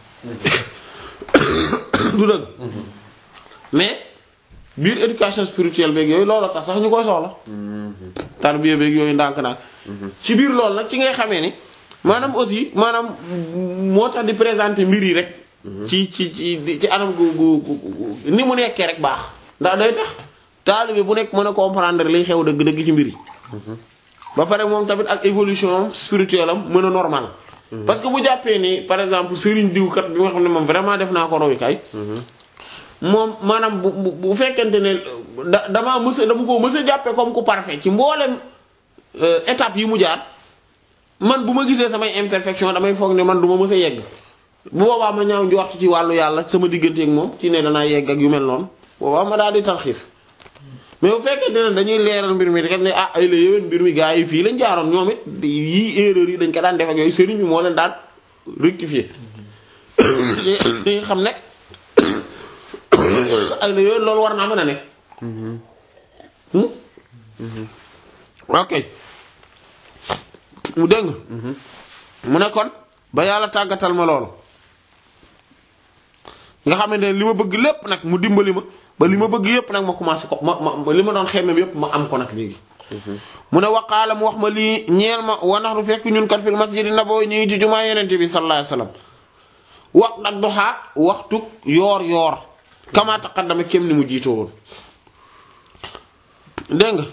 du dëgg mais biir éducation spirituelle beeg yooyu loolu tax sax ñu koy soxla tarbiya beeg yooyu ndànk-ndànk ci biir loolu nag ci ngay xamee ni maanaam aussi maanaam moo tax di présenter mbir yi rek ci ci ci ci anam gu gu ni mu nekkee rek baax ndax day tax taalibe bu nekk mën a comprendre liy xew dëgg-dëgg ci mbir yi ba pare moom tamit ak évolution spirituelle am mën a normal parce que bu jàppee ni par exemple sëriñ diw kat bi nga xam ne moom vraiment def naa ko royukaay moom maanaam bu bu bu fekkente ne da damaa mës a dama ko mës a jàppee comme ku parfait ci mboolem euh, étape yi mu jaar man bu ma gisee samay imperfection damay foog ne man du ma mës a yegg bu boobaa ma ñaaw njort ci wàllu yàlla sama digganteeg moom ci ne danaa yegg ak yu mel noonu boobaa ma daal di tarxiis mais bu fekkente ne dañuy leeral mbir mi kat ne ah ay la yéwén mbir mi gaa yi fii lañ jaaroon ñoom it yii erreur yi dañ ko daan def ak yooyu sëriñ bi moo leen daan rectifier dañuy xam ne ay la yéwén loolu war naa mën a nekk Hmm? ok mu dégg nga mu ne kon ba yàlla tàggatal ma loolu nga xamante ne li ma bëgg lépp nag mu dimbali ma ba li ma bëgg yépp nag ma commencé ko ma ma li ma doon xemmem yépp ma am ko nag léegi mu ne waqaala mu wax ma lii ñeel ma wanax du fekk ñun kat fil masjidi nabawi ñu ngi ci jumaa yenente bi sallallahu alayhi wasallam wax nag doxaa waxtu yoor yoor kama taqaddama kem ni mu jiitoo woon dégg nga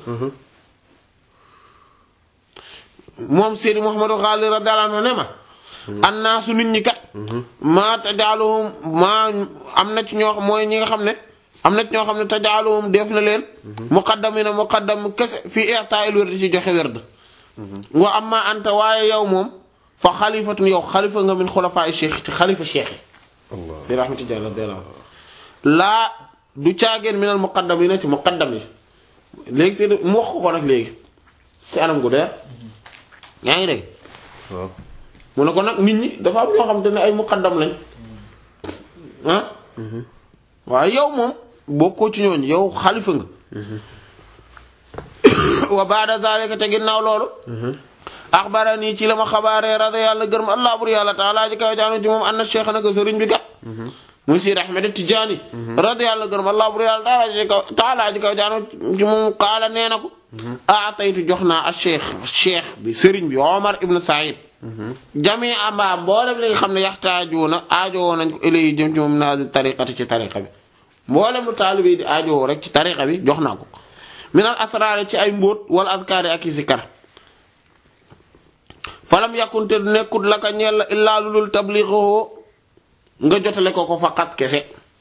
moom Seydi Mouhamadou Ghali radiyallahu anhu ne ma annaasu nit ñi kat maa tajaaluhum maa am na ci ñoo xam mooy ñi nga xam ne am na ci ñoo xam ne tajaaluhum def na leen muqaddamina muqaddam kese fii i'ta'il wird ci joxe werd wa amma anta waaye yow moom fa xalifatun yow xalifa nga min xulafaa'i cheikh ci xalifa cheikh yi Allah Seydi Ahmad Tijaan radiyallahu anhu laa du caageen minal muqaddamina ci muqaddam yi léegi Seydi mu wax ko ko nag léegi ci anam gu deer yaa ngi dégg waaw mu ne ko nag nit ñi dafa am ñoo xam te ne ay muqaddam lañ ah waaye yow moom bokkoo ci ñooñu yow xalifa nga wa ba'da zalika te ginnaaw loolu axbarani ci la ma xabaaree rada yàlla gërëm allah bur yàlla taala ji kaw jaanu ci moom anna cheikh naka sëriñ bi kat muy Seydi Ahmed Tijaani rada yàlla gërëm allah bur yàlla taala ji kaw taala ji kaw jaanu ci moom qaala nee na ko aataytu jox naa a cheikh cheikh bi sëriñ bi Omar ibn Saïd jami amba mboolem li nga xam ne yaxtaajuuna aajowoo nañ ko ilayi jëm ci moom naa tariqati ci tariqa bi mboolem lu taalibe di aajowoo rek ci tariqa bi jox naa ko minal asraari ci ay mbóot wala azkaari ak i zikar falam yàkkunte du nekkut la ka ñeel la illaa lu dul tabliixoo nga jotale ko ko faqat kese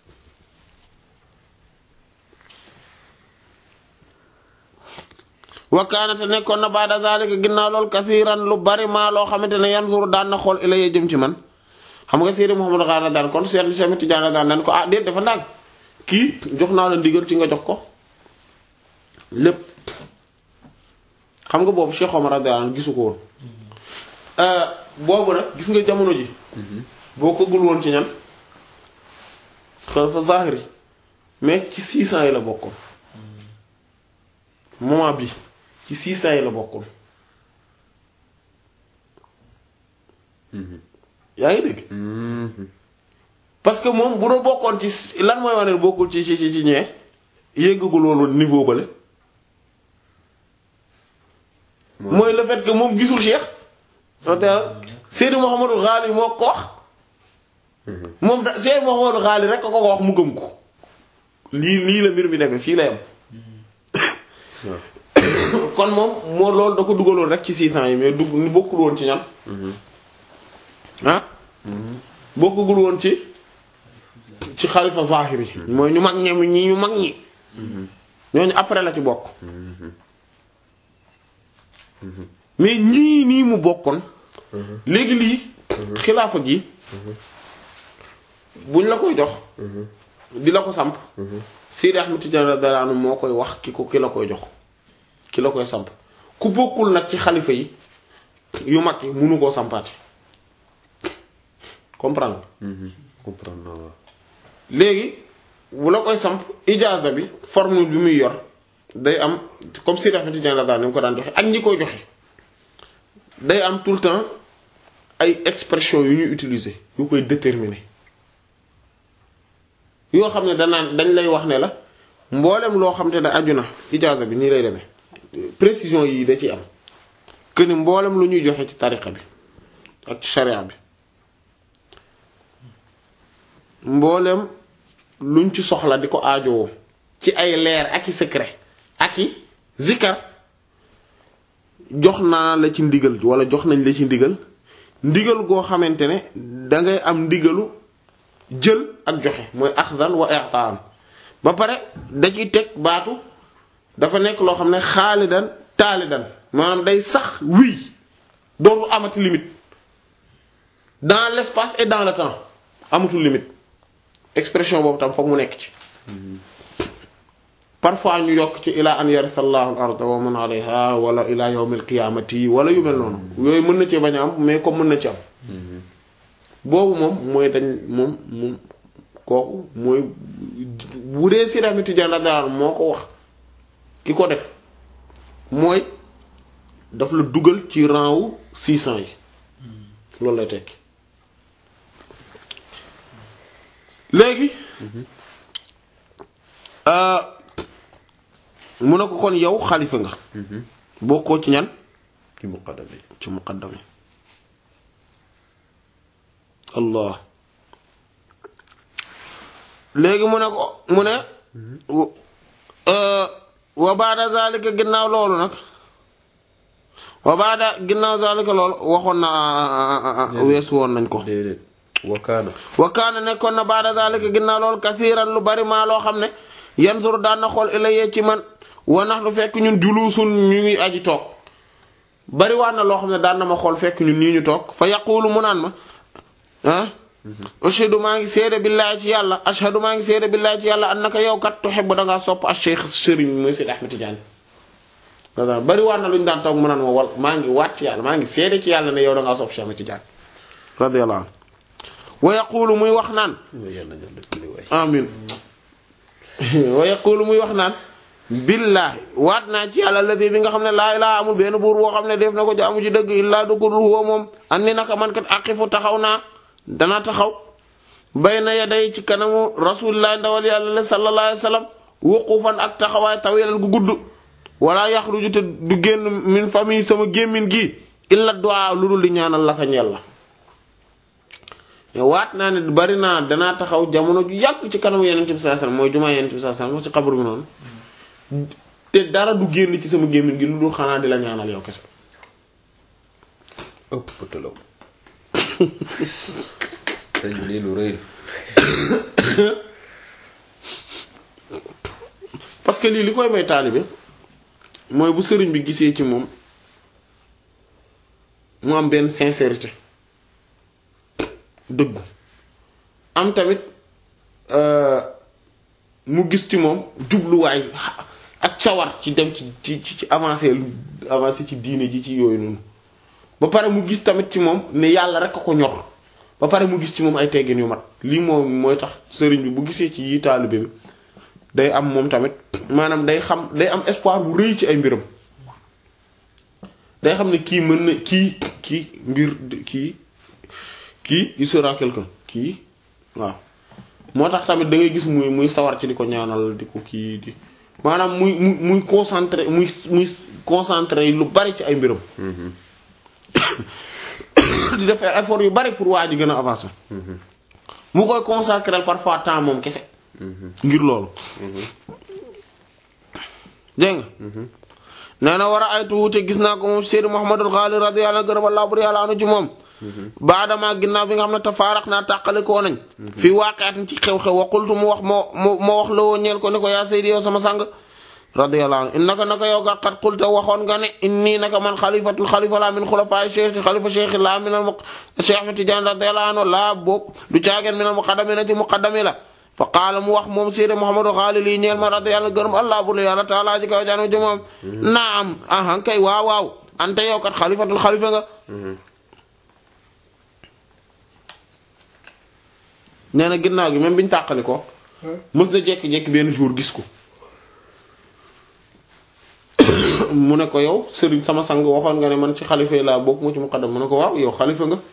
wakkaanate nekkoon na baada zalika ginnaaw loolu kasiiran lu bari maa loo xamante ne yanzuru daan na xool ilayya jëm ci man xam nga Seydi Mouhamadou Ghali daan kon Seydi Cheikh Tidiane daan daan ko ah déet dafa ndànk kii jox naa la ndigal ci nga jox ko lépp xam nga boobu Cheikh Omar radiyallahu anhu gisu ko woon boobu nag gis nga jamono ji boo ko gul woon ci ñan xalifa zahiri mais ci 600 yi la bokkoon moment bi ci 600 yi la bokkoon yaa ngi dégg parce que moom bu doon bokkoon ci lan mooy wane bokkul ci ci ci ci ñee yëggagul woon niveau bale mooy le fait que moom gisul Cheikh noter Seydi Mouhamadou Ghali moo ko wax moom da Seydi Mouhamadou Ghali rek ko ko wax mu gëm ko lii lii la mbir mi demee fii la yam kon moom moo loolu da ko dugaloon rek ci 600 yi mais dugg ni bokkul woon ci ñan ah bokkugul woon ci ci xalifa zahiri yi mooy ñu mag ñi ñi ñu mag ñi ñooñu après la ci bokk mais ñii nii mu bokkoon léegi lii xilaafa gi buñ la koy jox di la ko samp Seydi Ahmed Tidiane radiyallahu anhu moo koy wax ki ko ki la koy jox ki la koy samp ku bokkul nag ci xalifa yi yu mag yi munu koo sampaate comprendre comprendre naa waaw léegi bu la koy samp ijaaza bi formule bi muy yor day am comme Seydi Ahmed Tidiane radiyallahu anhu ni mu ko daan joxe ak ñi koy joxe day am tout le temps ay expression yu ñuy utiliser yu koy déterminer yoo xam ne danaan dañ lay wax ne la mboolem loo xam te ne aju na ijaaza bi nii lay demee précision yi da ciy am que ni mboolem lu ñuy joxe ci tariqa bi ak ci sharia bi mboolem luñ ci soxla di ko aajowoo ci ay leer ak i secret ak i zikar jox naa la ci ndigal wala jox nañ la ci ndigal ndigal goo xamante ne da ngay am ndigalu jël ak joxe mooy axdan wa i'taan ba pare da ciy teg baatu dafa nekk loo xam ne xaalidan taalidan maanaam day sax wii dootul amati limite dans l'espace et dans le temps amatul limite expression boobu tam foog mu nekk ci parfois ñu yokk ci ila an yarisa allahu al arda wa man alayha wala ila yawmil qiyamati wala yu mel noonu yooyu mën na ci bañ a am mais comme mën na ci am boobu moom mooy dañ moom moom kooku mooy bu dee si damit jandadaal moo ko wax ki ko def mooy daf la dugal ci rang wu 600 yi loolu lay tekki léegi mu ne ko kon yow xalifa nga bokkoo ci ñan ci muqaddam yi ci muqaddam yi allah léegi mu ne ko mu ne wa baada zalika ginnaaw loolu nag wa baada ginnaaw zalika loolu waxoon na weesu woon nañ ko déedéet wakaana wa kaana nekkoon na baada zalika ginnaaw loolu kasiiran lu bari maa loo xam ne yanzur daan na xool ilayya ci man wa nax du fekk ñun juluusun ñu ngi aji toog bari waa na loo xam ne daan na ma xool fekk ñun nii ñu toog fa yaqulu mu naan ma ah ashhadu maa ngi seede billaahi ci yàlla ashhadu maa ngi seede billaahi ci yàlla annaka yow kat tuhibbu da ngaa sopp ash-shaykh sëriñ mooy Seydi Ahmed Tidiane bari waa na lu ñu daan toog mu naan ma wal maa ngi waat ci yàlla maa ngi seede ci yàlla ne yow da ngaa sopp Cheikh Ahmed Tidiane radiyallahu anhu wa yaqulu muy wax naan amin wa yaqulu muy wax naan billaahi waat naa ci yàlla alladi bi nga xam ne laa ilaaha amul benn buur boo xam ne def na ko jaamu ci dëgg illaa dugudul huwa moom andi naka man kat aqifu taxaw naa dana taxaw bayna yaday ci kanamu rasulillahi ndawal yàlla la sallallahu alayhi wa sallam wuqufan ak taxawaay tawilan gu gudd wala yaxruju te du génn min famille sama gémmin gi illa du'a lu dul di ñaanal la ka ñeel la waat naa ne bari naa danaa taxaw jamono ju yàgg ci kanamu yeneen bi sallallahu alayhi wasallam mooy jumaa yeneen bi sallallahu alayhi wasallam ci xabru bi noonu te dara du génn ci sama gémmiñ gi lu dul xanaa di la ñaanal yow kese ëpp pëtalaw sëñ bi lii lu rëy parce que lii li koy may taalibe mooy bu sëriñ bi gisee ci moom mu am benn sincérité dëggu am tamit mu gis ci moom jubluwaay ak cawar ci dem ci ci ci avancé lu avancé ci diine ji ci yooyu noonu ba pare mu gis tamit ci moom ne yàlla rek a ko ñor ba pare mu gis ci moom ay teggin yu mat lii moom mooy tax sëriñ bi bu gisee ci yi taalibe bi day am moom tamit maanaam day xam day am espoir bu rëy ci ay mbiram day xam ne kii mën na kii kii mbir kii kii il sera quelqu'un kii waaw moo tax tamit da ngay gis muy muy sawar ci di ko ñaanal di ko kii di maanaam muy muy muy concentré muy muy concentré lu bari ci ay mbiram di def ay effort yu bari pour waa ji gën a avancer mu koy consacrer parfois temps moom kese ngir loolu dégg nga nee na war a ay tuute gis naa ko moom Seydou Mouhamadul Ghali radiyallahu anhu gërëm Allah bur yàlla anu ci moom baadama ginnaaw bi nga xam ne tafaaraq naa tàqali koo nañ fii waaqiatin ci xew-xew wa qultu mu wax moo moo moo wax la woo ñeel ko ni ko yaa Seydi yow sama sang radiyallahu anhu innaka naka yow kat xat qulta waxoon nga ne inni naka man xalifatul xalifa laa min xulafaay cheikh xalifa cheikh laa minal mu cheikh mi Tijaan radiyallahu anhu laa boobu du caageen minal muqaddamina ci muqaddami la fa qaala mu wax moom Seydi Mouhamadou Xaali lii ñeel ma radiyallahu gërëm allah bur yàlla taala ji kaw jaanu ji moom naam ahan kay waaw waaw ante yow kat xalifatul xalifa nga nee na ginnaaw gi même biñu tàqali ko mës na jekki-jekki benn jour gis ko mu ne ko yow sëriñ sama sang waxoon nga ne man ci xalifa yi laa bokk mu ci muqaddam mu ne ko waaw yow xalifa nga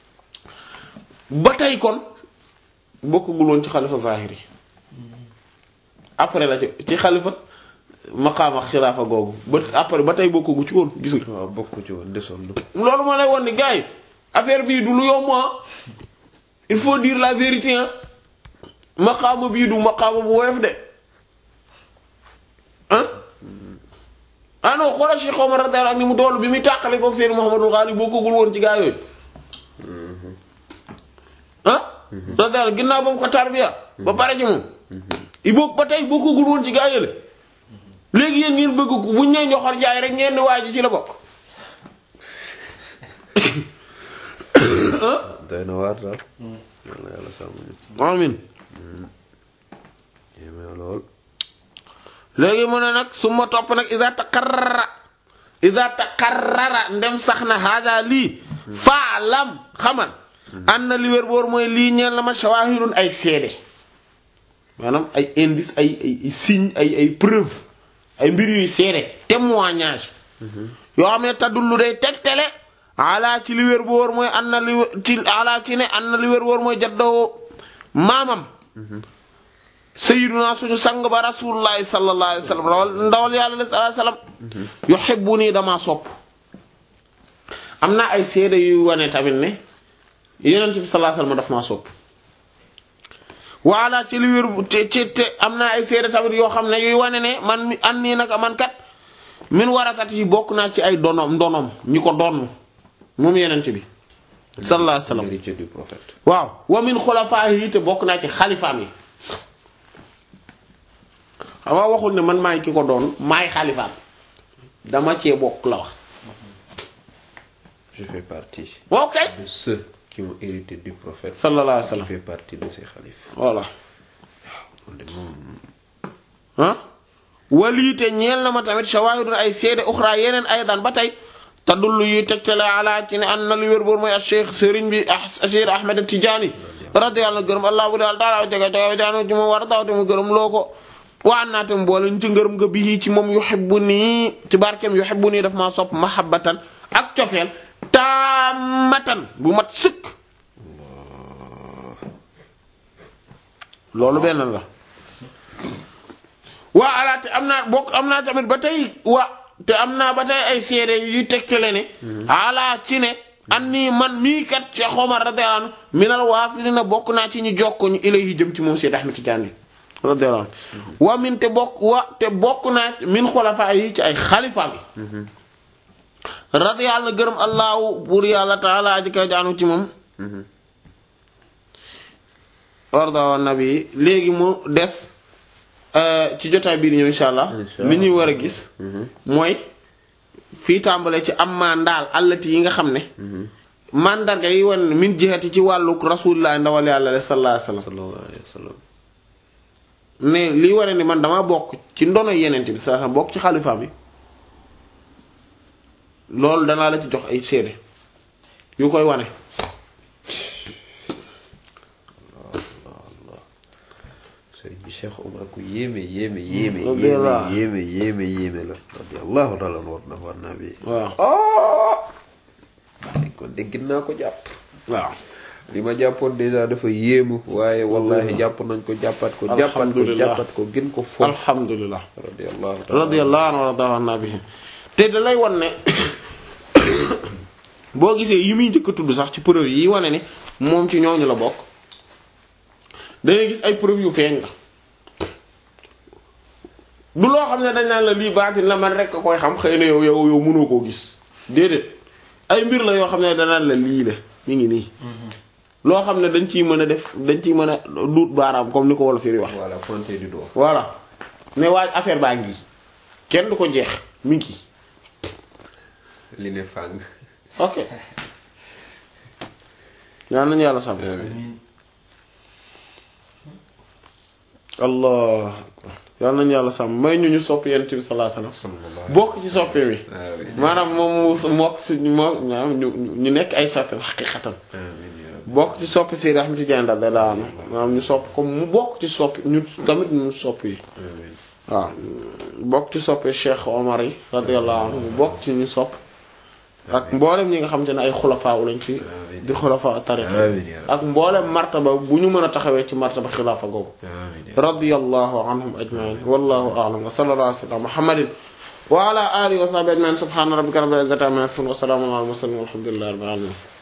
ba tey kon bokkagul woon ci xalifa zahiri après la ci ci xalifa maqaama xilaafa googu ba après ba tey bokkagu ci woon gis nga waaw bokk ci woon desoon lu loolu moo lay won ni gars yi affaire bii du lu yomb il faut dire la vérité ah maqaama bii du maqaama bu woyof de ah ah non xoolal Cheikh Omar radiyallahu anhu ni mu doolu bi muy tàqale koog Seydou Mouhamadou Ghali bokkagul woon ci gaa yooyu radiyallahu anhu ginnaaw ba mu ko tarbiya ba pare ci moom i boog ba tey bokkagul woon ci gaa yële léegi yéen ngeen bëgg ko buñ nee ñoxor jaay rek ngeen di waaj ci la bokk doy na waar daal yàlla yàlla sàmm ñu amin yéeme lool léegi mu ne nag su ma topp nag iza taqarrara iza taqarrara ndem sax na hada lii faalam xamal an na li wér boor mooy lii ñeel na ma shawahidun ay seede maanaam ay indice ay ay ay signe ay ay preuve ay mbir yuy seede témoignage yoo xam ne tadullu day tegtale ala ci li wér boor mooy an na li wér- ci ala ci ne an na li wér boor mooy jaddoo maamam sayyiduna suñu sang ba rasulullahi sallallahu alayhi wasallam rawal ndawal yàlla sallallahu alayhi wasallam yuhibbuni dama sopp am na ay seede yu wane tamit ne yonent bi sallallahu alayhi wasallam daf maa sopp waala ci li wér te ci te am na ay seede tamit yoo xam ne yuy wane ne man mi an nii naka man kat min warakat yi bokk naa ci ay donom ndonom ñi ko donn moom yonent bi sallallahu alayhi wasallam héritier du prophète waaw wa min xulafaahi te bokk naa ci xalifaam yi xam nga waxul ne man maay ki ko doon maay xalifaam dama cee bokk la wax je fais partie ok de ceux qui ont hérité du prophète sallallahu alayhi wa je sallam fais partie de ses xalifes voilà man de moom ah waliite ñeel na ma tamit shawahidun ay seede uxra yeneen ay daan ba tey tadullu yuy tegtale ala ci ne an na lu wér boor mooy a cheikh sëriñ bi ah cheikh ahmed tidiane radiyallahu gërëm allah bu daal taala jaga jaga jaanu ci moom war a dawte mu gërëm loo ko waan naa tam boole ñu ci ngërëm nga bii ci moom yuhibbu nii ci barkeem yuhibbu nii daf maa sopp mahabbatan ak cofeel taamatan bu mat sëkk loolu benn la waa ala te am naa bokk am naa tamit ba tey wa te am naa ba tey ay seede yu tegtale ne ala ci ne an nii man mii kat Cheikh Omar radiyallahu anhu minal waasilina bokk naa ci ñu jokko ñu ilayhi jëm ci moom Seyd Ahmed Tidiane radiyallahu anhu wa min te bokk wa te bokk naa min xulafaa yi ci ay xalifa bi radiyallahu gërëm allahu buur yàlla taala aji kay jaanu ci moom warda wa nabi léegi mu des euh, ci jotaay bii di ñëw insha allah Insha li ñuy war a gis mooy fii tàmbale ci am maa ndaal allati yi nga xam ne mandarga yi wan ne min jihati ci wàllu rasulullah ndawal yàlla sallallahu alayhi wasallam sallallahu alayhi wa sallam mais lii wane ni man dama bokk ci ndono yenente bi sa bokk ci xalifa bi loolu danaa la ci jox ay seede yu koy wane sëriñ bi Cheikh Omar ku yéeme yéeme yéeme radiyallahu. yéeme yéeme yéeme la radiyallahu taala anhu war na war naa bi waaw kon dégg naa ko jàpp waaw li ma jàppoon déjà dafa yéemu waaye wallahi jàpp nañ ko jàppat ko jàppat ko Alhamdulillah. jàppat ko gën ko fon alhamdulillah radiyallahu taala radiyallahu anhu wa radahu anna bihi te da lay wan ne boo gisee yi muy njëkk a tudd sax ci preuve yi wane ne moom ci ñooñu la bokk dangay gis ay preuve yu feeñ la du loo xam ne dañ naan la lii baatin la man rek a koy xam xëy na yow yow yow mënoo koo gis déedéet ay mbir la yoo xam ne danaan la lii la mi ngi nii loo xam ne dañ ciy mën a def dañ ciy mën a duut baaraam comme ni ko wolof yi wax voilà pointé du doigt voilà mais waaj affaire baa ngi kenn du ko jeex mi ngi li ne fàng ok yal nañu yàlla sàmm Amiin. allah yal nañu yàlla sàmm may ñu ñu sopp yent bi sallallahu alayhi wasallam bokk ci soppe mi amiin maanaam moom mu mokk si moo maanaam ñu ñu nekk ay soppe xaqiqatan amiin ya rabbi bokk ci soppe Seydi Ahmed Tidiane radiyallahu anhu maanaam ñu sopp comme mu bokk ci sopp ñu tamit ñu sopp yi amiin waaw bokk ci soppe Cheikh Omar yi radiyallahu anhu mu bokk ci ñu sopp ak mboolem ñi nga xamante ne ay xulafaa lañ ci di xulafaa tariqa amiin ya rabbi ak mboolem martaba bu ñu mën a taxawee ci martaba xilaafa googu amiin ya radiyallahu anhum ajmain wallahu a'lam wa sallallahu ala sayyidina muhammadin wa ala alihi wa sahbihi ajmain subhana rabbika rabbil izzati amma yasifun wa salamun ala al mursalin walhamdulillahi rabbil alamin